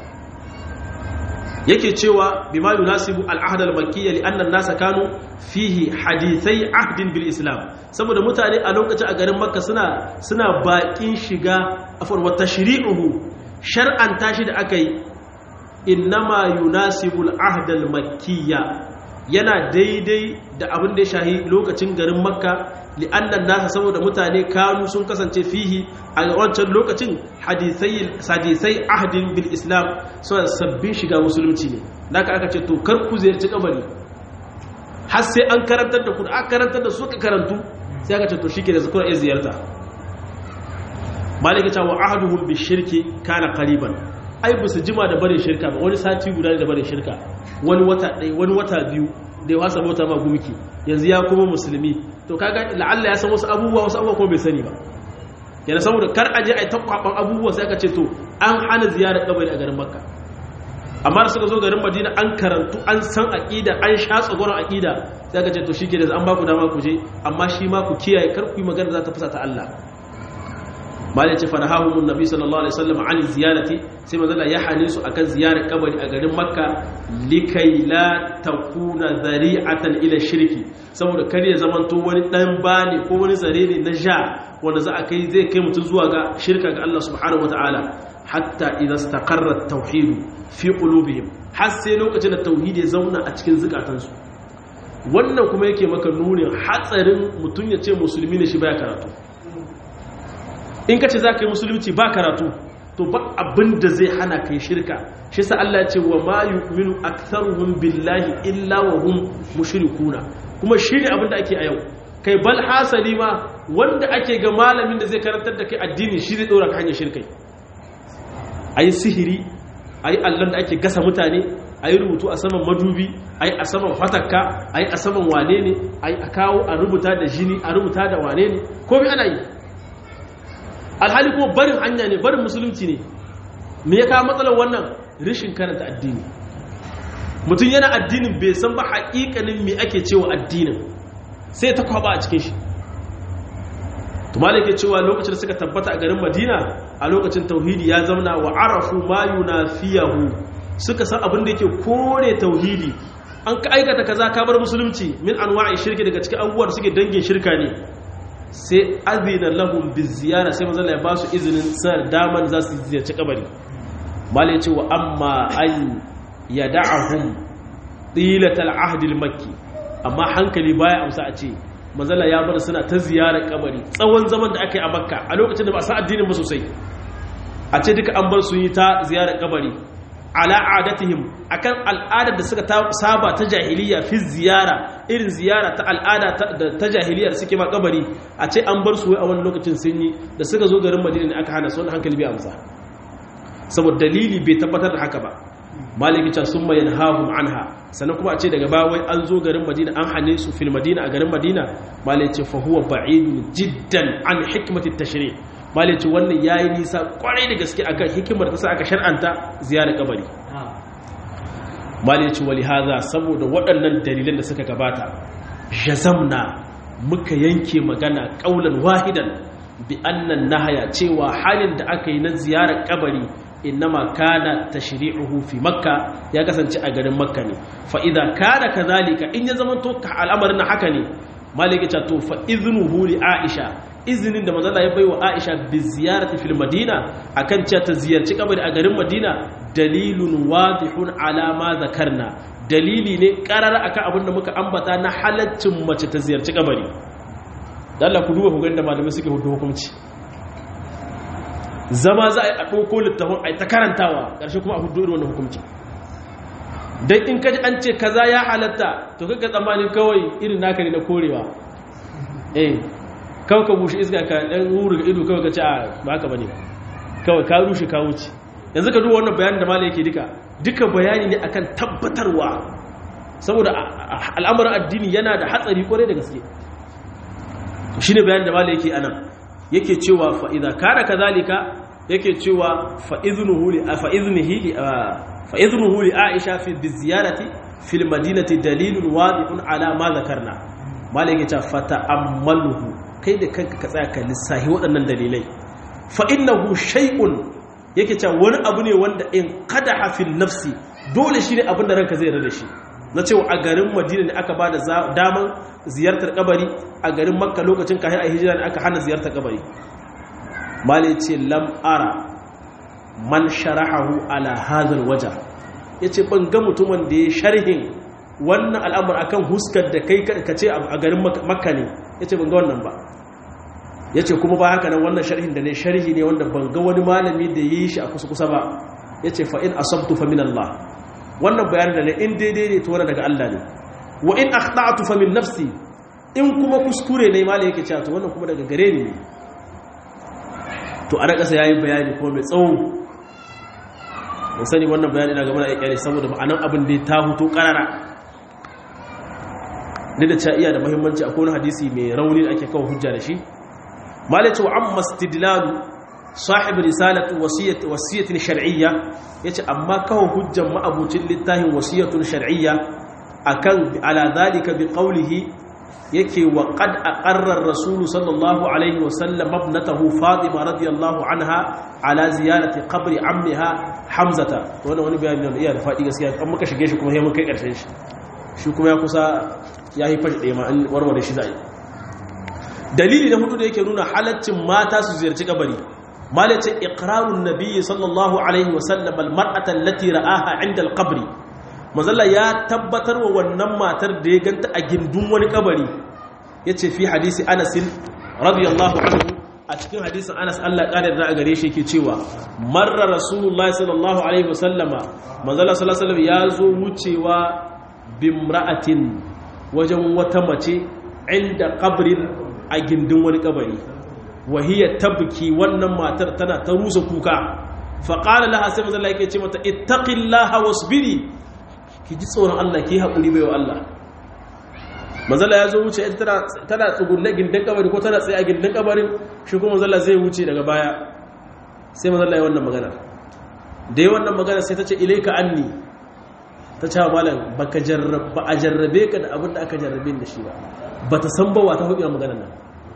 yake cewa bima yunasibu al-ahd al-makkiyya li anna an-nasa kanu fihi hadithai ahdin bil islam saboda mutane a lokacin a garin makka suna suna bakin shiga afar wa tashri'uhu shar'an tashi da aka yi innama yunasibu al-ahd al-makkiyya yana daidai da abin da ya shahi lokacin garin makka li'annan nasa saboda mutane kanu sun kasance fihi a wancan lokacin hadisai ahdin bil islam suna sabbin shiga musulunci ne da aka ce to kar ku ziyarci kabari har sai an karantar da ku da aka karantar da suka karantu sai aka ce to shi ke da zakura iya ziyarta malika cewa ahaduhum bi shirki kana qariban ai ba su jima da barin shirka ba wani sati guda da barin shirka wani wata ɗaya wani wata biyu da ya wasa bauta ma gumki yanzu ya kuma musulmi to kaga la'alla ya san wasu abubuwa wasu abubuwa kuma bai sani ba yana saboda kar aje ai takwaban abubuwa sai aka ce to an hana ziyarar kabari a garin makka amma da suka zo garin madina an karantu an san aqida an sha tsagoron aqida sai ka ce to shike da an ba ku dama ku je amma shi ma ku kiyaye kar ku yi magana za ta fusa ta Allah malai ce fanahahumun nabi sallallahu alaihi wasallam an ziyarati sai manzala ya hane su akan ziyarar kabari a garin makka likai la takuna zari'atan ila shirki saboda kar ya zamanto wani dan bani ko wani zare ne na ja wanda za a kai zai kai mutum zuwa ga shirka ga Allah subhanahu wataala hatta idza istaqarra at-tauhid fi qulubihim har sai lokacin da tauhidi ya zauna a cikin zukatansu wannan kuma yake maka nunin hatsarin mutum ya ce musulmi ne shi baya karatu in ka ce za ka yi musulunci ba karatu to ba abin da zai hana ka yi shirka shi sa Allah ce wa ma yu'minu aktharuhum billahi illa wa hum mushrikuna kuma shi ne abin da ake a yau kai bal hasali ma wanda ake ga malamin da zai karantar da kai addini shi zai dora ka hanyar shirkai ayi sihiri ayi allon da ake gasa mutane ayi rubutu a saman madubi ayi a saman fatakka ayi a saman wane ne ayi a kawo a rubuta da jini a rubuta da wane ne komai ana yi alhali kuma barin hanya ne barin musulunci ne me ya kawo matsalar wannan rishin karanta addini mutum yana addinin bai san ba haƙiƙanin me ake cewa addinin sai ta kwaba a cikin shi tumalik ke cewa lokacin da suka tabbata a garin madina a lokacin tauhidi ya zauna wa arafu ma yunafiyahu suka san abin da yake kore tauhidi an ka aikata kaza ka bar musulunci min anwa'i shirki daga cikin abubuwa da suke dangin shirka ne sai azina lahum biziyara sai manzo ya ba su izinin sa daman za su ziyarci kabari mala yace wa amma an yad'ahum tilatal ahd makki amma hankali baya amsa a ce manzala ya bar suna ta ziyarar kabari tsawon zaman da aka yi a makka a lokacin da ba sa addinin ba sosai a ce duka an bar su yi ta ziyarar kabari ala adatihim akan al'adar da suka saba ta jahiliya fi ziyara irin ziyara ta al'ada ta jahiliyar suke ma kabari a ce an bar su wai a wani lokacin sun yi da suka zo garin madina ne aka hana su wani hankali bai amsa saboda dalili bai tabbatar da haka ba maliki can sun mayan hahun anha sannan kuma a ce daga bawai an zo garin madina an hane su fil madina a garin madina maliki fa huwa ba'idun jiddan an hikmatit tashri' maliki wannan yayi nisa kwarai da gaske akan hikimar ta sa aka shar'anta ziyarar kabari maliki wali haza saboda waɗannan dalilan da suka gabata jazamna muka yanke magana kaulan wahidan bi annan nahaya cewa halin da aka yi na ziyarar kabari innama kana tashri'uhu fi makka ya kasance a garin makka ne fa idza kana kadhalika in ya zama to al'amarin haka ne maliki ta to fa iznuhu li aisha izinin da manzo ya baiwa aisha bi ziyarati fil madina akan cewa ta ziyarci kabari a garin madina dalilun wadihun ala ma zakarna dalili ne karar akan abin da muka ambata na halaccin mace ta ziyarci kabari dan Allah ku duba ku ga da malamai suke hudu hukunci zama za a yi a ɗauko littafin a yi ta karantawa ƙarshe kuma a hudu irin wannan hukumci don in kaji an ce kaza ya halatta to kaka tsammanin kawai irin naka ne na korewa eh kawai ka bushe iska ka ɗan wuri ga ido kawai ka ce a ba haka bane kawai ka rushe ka wuce yanzu ka duba wannan bayanin da mala yake duka duka bayani ne akan tabbatarwa saboda al'amuran addini yana da hatsari kwarai da gaske shine bayanin da mala yake anan yake cewa fa'iza kada ka zalika yake cewa fa'izunuhu li aisha fi ziyarati fil madinati dalilun wadihun ala ma zakarna mala yake cewa fata ammaluhu kai da kanka ka tsaya ka lissahi waɗannan dalilai fa'innahu shay'un yake cewa wani abu ne wanda in kada hafin nafsi dole shi ne abin da ranka zai rada shi na cewa a garin madina ne aka ba da daman ziyartar kabari a garin makka lokacin kayan a hijira ne aka hana ziyartar kabari mali ce lam'ara man sharahahu ala hazal waja ya ce ban ga mutumin da ya sharhin wannan al'amur akan huskar da kai ka ce a garin makka ne ya ce ban ga wannan ba ya ce kuma ba haka nan wannan sharhin da ne sharhi ne wanda ban ga wani malami da ya yi shi a kusa-kusa ba ya ce fa'in asabtu fa min Allah wannan bayanin da ne in daidai ne to daga Allah ne wa in akhta'tu fa min nafsi in kuma kuskure ne malai yake cewa to wannan kuma daga gare ni ne to a kasa yayi bayani kuma mai tsawo mun sani wannan bayani na gaba na yake saboda ma'anan abin da ta huto karara ne da cewa iya da muhimmanci akwai wani hadisi mai rauni da ake kawo hujja da shi malai ce wa amma istidlalu sahib risalatu wasiyat wasiyatin shar'iyya yace amma kawo hujjan ma'abucin littafin wasiyatun shar'iyya akan ala zalika bi qawlihi yake wa qad aqarra ar-rasul sallallahu alaihi wa sallam ibnatahu fatima radiyallahu anha ala ziyarati qabri ammiha hamzata wannan wani bayani ne iya da fadi gaskiya an muka shige shi kuma sai mun kai karshen shi shi kuma ya kusa ya yi fashi ɗaya ma an warware shi zai dalili na hudu da yake nuna halaccin mata su ziyarci kabari malace iqrarun nabiyyi sallallahu alaihi wa sallam almar'ata allati ra'aha 'inda alqabri mazalla ya tabbatar wa wannan matar da ya ganta a gindin wani kabari yace fi hadisi Anas radiyallahu anhu a cikin hadisin Anas Allah ƙara da a gare shi yake cewa marra rasulullahi sallallahu alaihi wa sallama manzala sallallahu alaihi wa sallam ya zo wucewa bimra'atin wajen wata mace inda kabrin a gindin wani kabari wahiyya tabki wannan matar tana ta rusa kuka faƙala laha sai mazala yake ce mata ittaqillaha wasbiri ki ji tsoron Allah ki haƙuri bai wa Allah mazala ya zo wuce tana tsugunne gindin kabari ko tana tsaye a gindin kabarin shi kuma mazala zai wuce daga baya sai mazala ya wannan magana da yi wannan magana sai ta ce ilaika anni ta ce wa malam ba a jarrabe ka da abin da aka jarrabe da shi ba ba ta san bawa ta hudu magana nan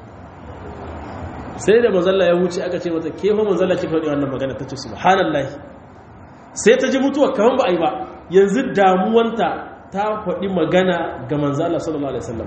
sai da manzalla ya wuce aka ce mata ke fa manzalla kika hudu wannan magana ta ce subhanallah sai ta ji mutuwa kaman ba a yi ba yanzu damuwanta ta faɗi magana ga manzalla sallallahu alaihi wasallam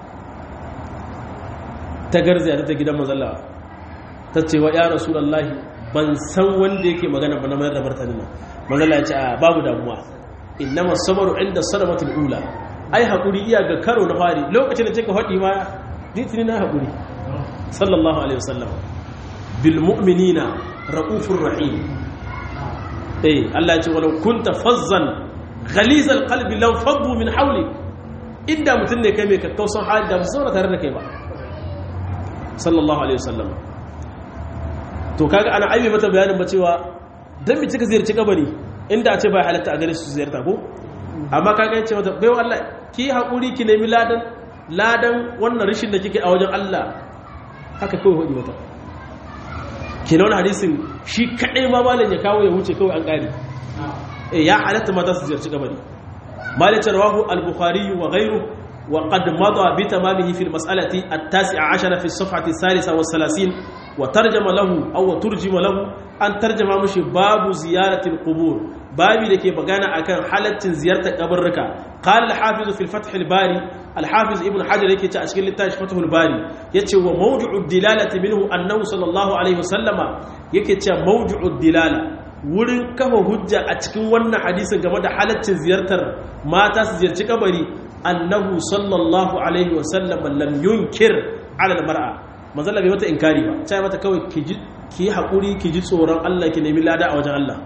ta garzaya ta gidan manzalla ta ce wa ya rasulullahi ban san wanda yake magana ba na mayar da martani nan manzalla ya ce a babu damuwa innama sabaru inda sadamatul ula ai hakuri iya ga karo na fari lokacin da kika faɗi ma ditini na hakuri sallallahu alaihi wasallam bil mu'minina raufur rahim eh Allah ya ce walau kunta fazzan ghalizal qalbi law faddu min hawli inda mutun ne kai mai kakkausan hali da musu tare da kai ba sallallahu alaihi wasallam to kaga ana aibe mata bayanin ba cewa dan mi kika ziyarci kabari inda a ce bai halatta a gare su ziyarta ko amma ka gani ce mata baiwa Allah ki haƙuri ki nemi ladan ladan wannan rishin da kike a wajen Allah haka kawai hudu mata ke na wani hadisin shi kaɗai ma malin ya kawo ya wuce kawai an ƙari ya halatta mata su ziyarci kabari malin rawahu al-bukhari wa ghayru wa qad mada bi tamamihi fi al-mas'alati at-tasi'a 'ashara fi as-safhati ath-thalitha wa 30 wa tarjama lahu aw turjima lahu an tarjama mushi babu ziyaratil qubur babi dake magana akan halaccin ziyartar kabarruka qala al-hafiz fi al-fath al-bari al-hafiz ibn hajar yake ce a cikin littafin fath al-bari yace wa mawdu'u dilalati minhu annahu sallallahu alaihi wasallama yake ce mawdu'u dilala wurin kafa hujja a cikin wannan hadisin game da halaccin ziyartar mata su ziyarci kabari annahu sallallahu alaihi wasallama lam yunkir ala al-mar'a manzala bai mata inkari ba ta mata kawai ki yi haƙuri ki ji tsoron Allah ki nemi lada a wajen Allah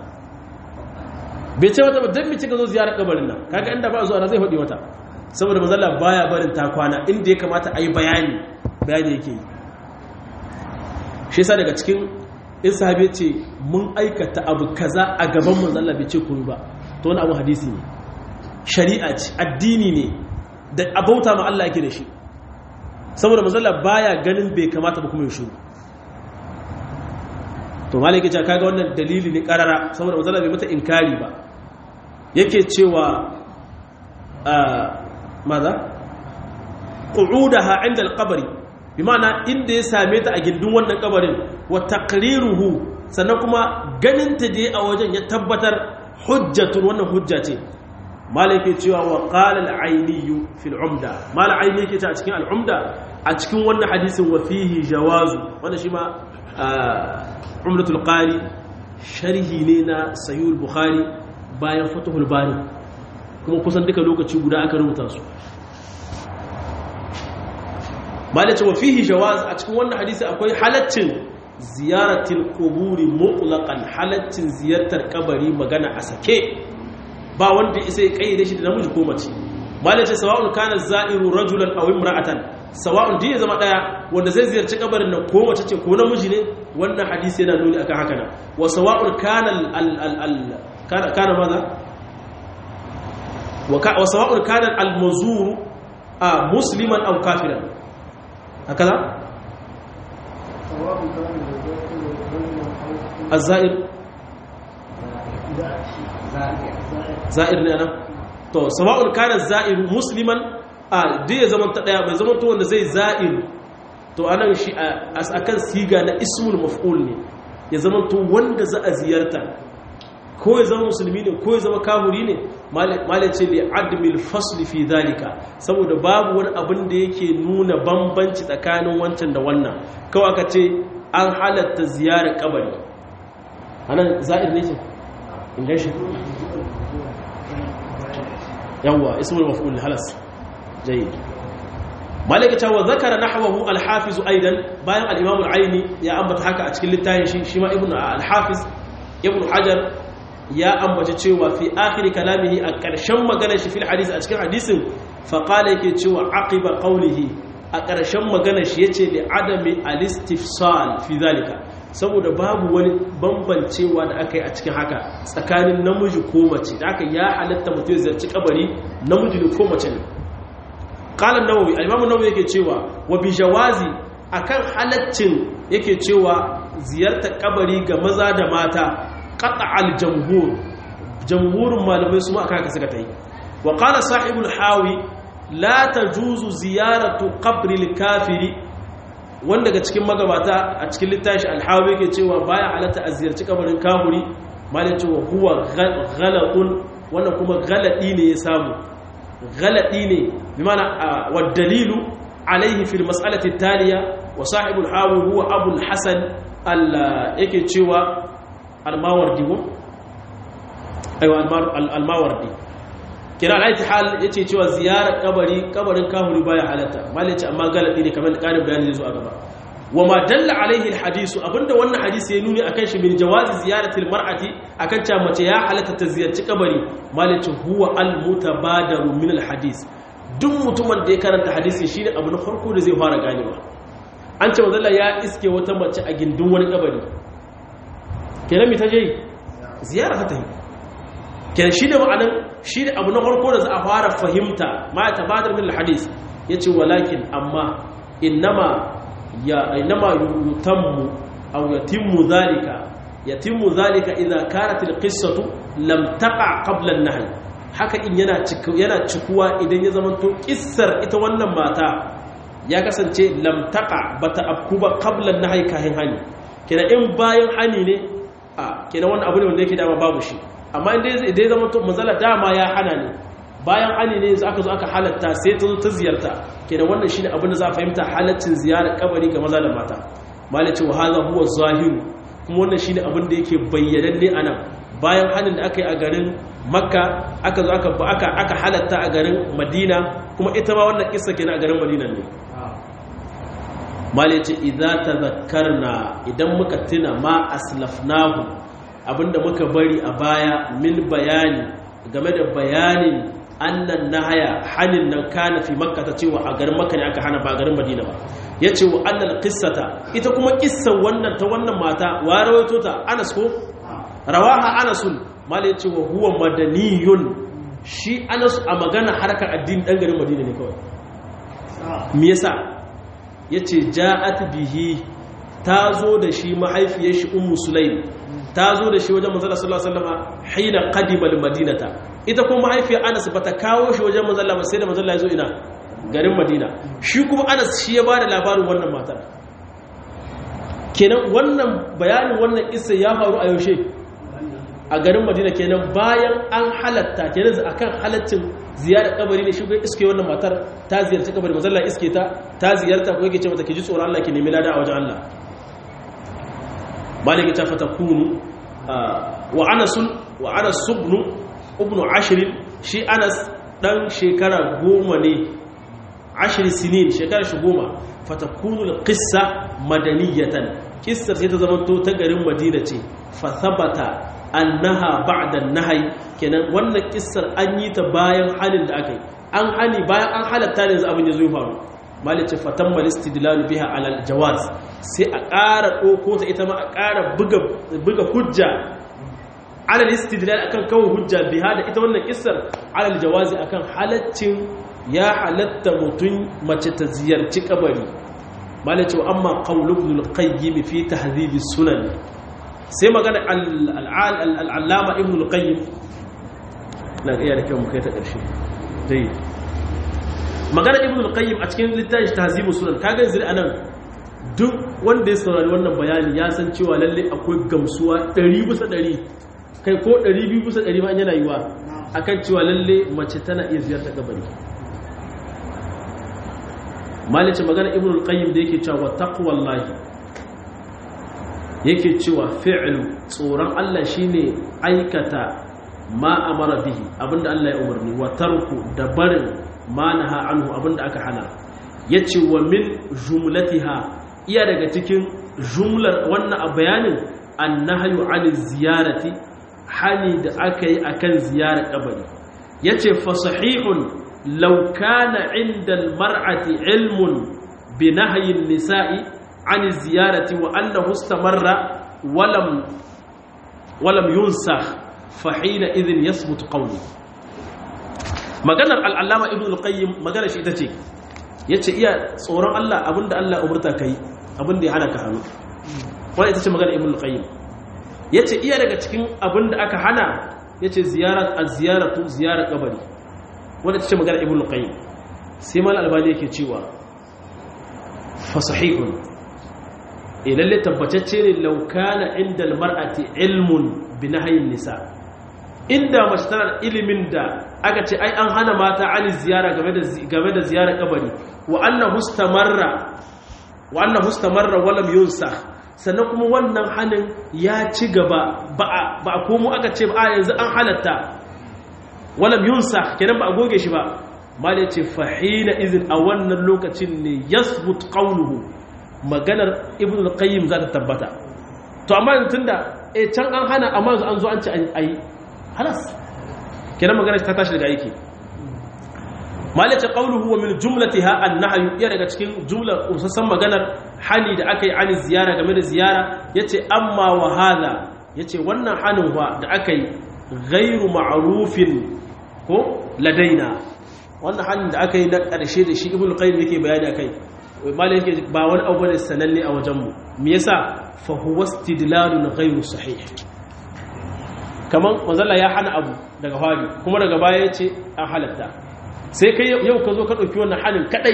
bai ce mata ba don mi cika zo ziyarar kabarin nan kaga inda ba zuwa na zai faɗi mata saboda manzala baya barin ta kwana inda ya kamata a yi bayani bayani yake yi shi yasa daga cikin in sahabi ce mun aikata abu kaza a gaban manzala bai ce komai ba to wani abu hadisi ne shari'a ce addini ne da abauta ma Allah yake da shi saboda mazalla baya ganin bai kamata ba kuma ya shuru to malai yake cewa kaga wannan dalili ne karara saboda mazalla bai mata inkari ba yake cewa maza qu'udaha inda al-qabri bi ma'ana inda ya same ta a gindin wannan kabarin wa taqriruhu sannan kuma ganin ta je a wajen ya tabbatar hujjatun wannan hujja ce malai ke cewa wa qala al-ayni fi al-umda malai ayni yake cewa a cikin al-umda a cikin wannan hadisin wa fihi jawazu wanda shi ma umratul qari sharhi ne na sahih al-bukhari bayan fatuhul bari kuma kusan duka lokaci guda aka rubuta su malai ce wa fihi jawaz a cikin wannan hadisi akwai halaccin ziyaratil quburi mutlaqan halaccin ziyartar kabari magana a sake ba wanda isa ya kayyade shi da namiji ko mace malace sawa'un kana za'iru rajulan aw imra'atan sawa'un din ya zama daya wanda zai ziyarci kabarin nan ko mace ce ko namiji ne wannan hadisi yana nuni akan haka nan wa sawa'un kana al al kana kana maza wa sawa'un kana al mazuru a musliman aw kafiran hakaza الزائر za'ir ne nan to sawa'un kana za'ir musliman a duk ya zaman ta daya bai zaman to wanda zai za'ir to anan shi akan siga na ismul maf'ul ne ya zaman to wanda za a ziyarta ko ya zama musulmi ne ko ya zama kahuri ne malai ce li admil fasli fi zalika saboda babu wani abin da yake nuna bambanci tsakanin wancan da wannan kawai aka ce an halatta ziyarar kabari anan za'ir ne ce in gaishe yawwa ismul maf'ul halas jayyid malaka cewa zakara nahwahu al-hafiz aidan bayan al-imam al-aini ya ambata haka a cikin littafin shi shi ma ibnu al-hafiz ibnu hajar ya ambaci cewa fi akhir kalamihi a ƙarshen maganar shi fil hadisi a cikin hadisin fa qala yake cewa aqiba qawlihi a ƙarshen maganar shi yace li adami al-istifsal fi zalika saboda babu wani bambancewa da aka yi a cikin haka tsakanin namiji ko mace da aka ya halatta mutum ya zarci kabari namiji ne ko mace ne qala an-nawawi al-imam an-nawawi yake cewa wa bi jawazi akan halaccin yake cewa ziyartar kabari ga maza da mata qat'al jamhur jamhurin malamai su ma aka haka suka tayi wa qala sahibul hawi la tajuzu ziyaratu qabri al-kafiri wanda daga cikin magabata a cikin littafi alhawi ke cewa baya halatta a ziyarci kabarin kahuri malin cewa huwa ghalatun wannan kuma galadi ne ya samu galadi ne bi mana wa dalilu alaihi fil mas'alati taliya wa sahibul hawi huwa abul hasan al yake cewa al-mawardi ko aiwa al-mawardi kira alaiti hal yace cewa ziyarar kabari kabarin kahuri baya halatta malai ce amma galadi ne kamar karin bayani zai zo a gaba wa ma dalla alaihi alhadisu abinda wannan hadisi ya nuni akan shi min jawazi ziyarati almar'ati akan cewa mace ya halatta ta ziyarci kabari malai ce huwa almutabadaru min alhadis duk mutumin da ya karanta hadisi shine abu na farko da zai fara ganewa an ce manzo ya iske wata mace a gindin wani kabari kenan mi ta je ziyara ta yi kenan shi ne ma'anin shi ne abu na farko da za a fara fahimta ma ya tabbatar min hadis ya ce walakin amma innama ya innama yutammu aw yatimmu zalika yatimmu zalika idza kanat alqissatu lam taqa qabla an-nahy haka in yana yana cikuwa idan ya zama to kissar ita wannan mata ya kasance lam taqa bata afkuba qabla an-nahy kahin hani kenan in bayan hani ne a kenan wannan abu ne wanda yake dama babu shi amma inda ya zama to mazala dama ya hana ne bayan ani ne aka zo aka halatta sai ta zo ta ziyarta kenan wannan shine abin da za a fahimta halaccin ziyarar kabari ga maza da mata malaci wa hadha huwa zahiru kuma wannan shine abin da yake bayyananne anan bayan hanin da aka yi a garin makka aka zo aka aka aka halatta a garin madina kuma ita ma wannan kissa kenan a garin madina ne malaci idza tadhakkarna idan muka tuna ma aslafnahu abinda muka bari a baya min bayani game da bayanin annan nahaya hanin nan kana fi makka ta cewa a garin makka ne aka hana ba garin madina ba ya ce wa annal qissata ita kuma kissan wannan ta wannan mata wa rawaito ta anas ko rawaha anasun mala ya ce wa huwa madaniyun shi anas a magana harkar addini dan garin madina ne kawai me yasa yace ja'at bihi ta zo da shi mahaifiyar shi ummu sulaim ta zo da shi wajen manzala sallallahu alaihi wasallam hina qadima madinata ita kuma mahaifiyar Anas bata kawo shi wajen manzala ba sai da manzala ya zo ina garin Madina shi kuma Anas shi ya bada labarin wannan matar kenan wannan bayanin wannan kissa ya faru a yaushe a garin Madina kenan bayan an halatta kenan akan halaccin ziyarar kabari ne shi ga iske wannan matar ta ziyarci kabari manzala iske ta ta ziyarta ko yake ce mata ki ji tsoron Allah ki nemi lada a wajen Allah maliki ta fatakunu wa anasun wa anas subnu ibnu ashrin shi anas dan shekara goma ne ashri sinin shekara shi goma fatakunu alqissa madaniyatan kissar sai ta zama to ta garin madina ce fa thabata annaha ba'da an-nahy kenan wannan kissar an yi ta bayan halin da aka yi an hani bayan an halatta ne yanzu abin ya zo faru malice fatan malistidlalu biha alal jawaz sai a ƙara ɗauko ta ita ma a ƙara buga hujja alal istidlal akan kawo hujja biha da ita wannan kissar alal jawazi akan halaccin ya halatta mutum mace ta ziyarci kabari malai cewa amma qawl ibn al-qayyim fi tahdhib sunan sai magana al-allama ibn al-qayyim na iya da kyau mu kai ta ƙarshe dai magana ibn al-qayyim a cikin littafin tahzibu sunan kaga yanzu anan duk wanda ya saurari wannan bayani ya san cewa lalle akwai gamsuwa 100 bisa 100 kai ko 200 bisa 100 ma yana yiwa akan cewa lalle mace tana iya ziyartar kabari malice magana ibn al-qayyim da yake cewa taqwallahi yake cewa fi'lu tsoron Allah shine aikata ma amara bihi abinda Allah ya umarni wa tarku da barin ma naha anhu abinda aka hana yace wa min jumlatiha iya daga cikin jumlar wannan a bayanin annahyu an ziyarati hani da aka yi akan ziyarar kabari yace fa sahihun law kana inda almar'ati ilmun bi nahyi an-nisa'i an ziyarati wa annahu istamarra walam walam yunsakh fa hina idhin yathbut qawli maganar al-allama ibn al-qayyim maganar shi ita ce yace iya tsoron Allah abinda Allah umurta kai abinda ya hana ka hannu wannan ita ce maganar ibn al-qayyim yace iya daga cikin abinda aka hana yace ziyarat az-ziyaratu ziyarar kabari wanda ta ce magana ibn qayyim sai mal albani yake cewa fa sahihun eh lalle tabbatacce ne law kana inda almar'ati ilmun bi nahyin nisa inda mace tana ilimin da aka ce ai an hana mata ani ziyara game da game da ziyara kabari wa anna mustamarra wa anna mustamarra wa lam yunsa sannan kuma wannan hanin ya ci gaba ba a komo aka ce ba yanzu an halatta walam yunsa kenan ba a goge shi ba mal yace fahina izin a wannan lokacin ne yasbut qawluhu maganar ibnu al-qayyim za ta tabbata to amma tunda eh can an hana amma an zo an ci ayi halas kenan maganar ta tashi daga aiki mal yace qawluhu wa min jumlatiha an-nahyu ya daga cikin jumlar usassan maganar hali da aka yi ani ziyara game da ziyara yace amma wa hada yace wannan hanin wa da aka yi ghairu ma'rufin ko ladaina wannan hannun da aka yi na ƙarshe da shi ibn qayyim yake bayani akai malai yake ba wani abu ne sananne a wajen mu me yasa fa huwa istidlalun ghayru sahih kaman manzalla ya hana abu daga fari kuma daga baya yace an halatta sai kai yau ka zo ka dauki wannan halin kadai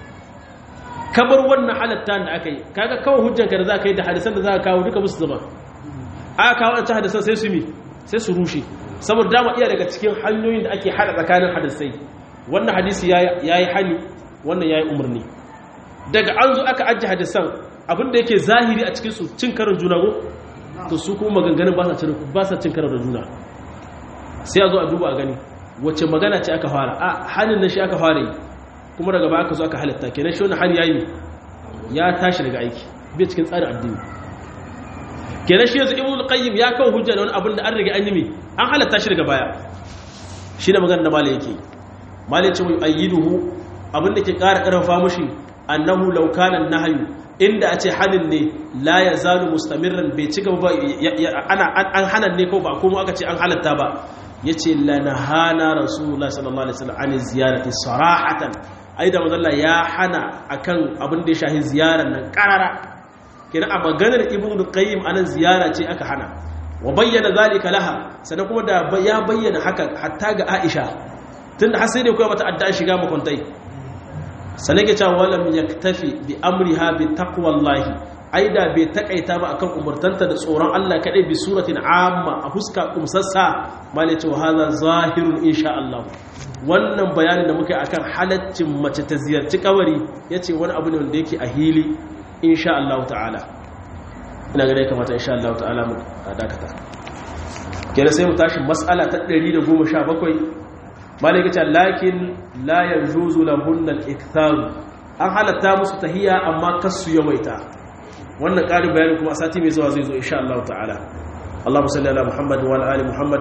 kabar wannan halatta da aka yi kaga kawai hujjanka da zaka yi da hadisan da zaka kawo duka musu zama aka kawo wancan hadisan sai su mi sai su rushe saboda dama iya daga cikin hanyoyin da ake hada tsakanin hadisai wannan hadisi ya yi hani wannan ya yi umarni daga an zo aka ajiye hadisan abinda yake zahiri a cikinsu cin karin juna ko to su kuma maganganun ba sa cin karin da juna sai a zo a duba a gani wacce magana ce aka fara a hannun na shi aka fara yi kuma daga baya aka zo aka halatta kenan shi wani hali ya yi ya tashi daga aiki bai cikin tsarin addini kenan shi yanzu ibnu qayyim ya kawo hujja da wani abin da an riga an yi mi an halatta shi daga baya shi da magana da malai yake malai ce mai ayyiduhu abin da ke ƙara ƙarfafa mushi annahu law kana nahyu inda a ce hanin ne la yazalu mustamirran bai ci gaba ana an hanan ne ko ba kuma aka ce an halatta ba yace la nahana rasulullahi sallallahu alaihi wasallam an ziyarati sarahatan ai da manzo ya hana akan abin da ya shahi ziyarar nan karara kina a maganar ibnu qayyim anan ziyara ce aka hana wa bayyana zalika laha sannan kuma da ya bayyana haka hatta ga Aisha tunda har sai da koya mata addu'a shiga makuntai sannan ke cewa walam yaktafi bi amriha bi taqwallahi aida bai takaita ba akan umurtanta da tsoron Allah kadai bi suratin amma a huska kumsassa mali cewa hadha zahirun insha Allah wannan bayanin da muka yi akan halaccin mace ta ziyarci kabari yace wani abu ne wanda yake a hili insha Allah ta'ala ina ga dai kamata insha Allah ta'ala mu dakata kenan sai mu tashi mas'ala ta 117 malaka ce lakin la yajuzu lahunna al-ikthar an halatta musu tahiyya amma kasu yawaita wannan ƙarin bayani kuma sati mai zuwa zai zo insha Allah ta'ala Allahumma salli ala Muhammad wa ala ali Muhammad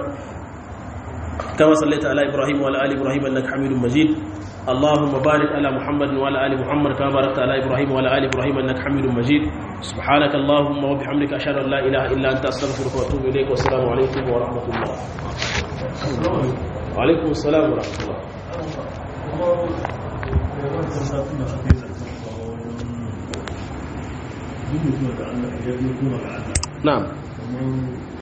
kama sallaita ala Ibrahim wa ala ali Ibrahim innaka Hamidum Majid اللهم بارك على محمد وعلى ال محمد كما باركت على ابراهيم وعلى ال ابراهيم انك حميد مجيد سبحانك اللهم وبحمدك اشهد ان لا اله الا انت استغفرك واتوب اليك والسلام عليكم ورحمه الله وعليكم السلام ورحمه الله na'am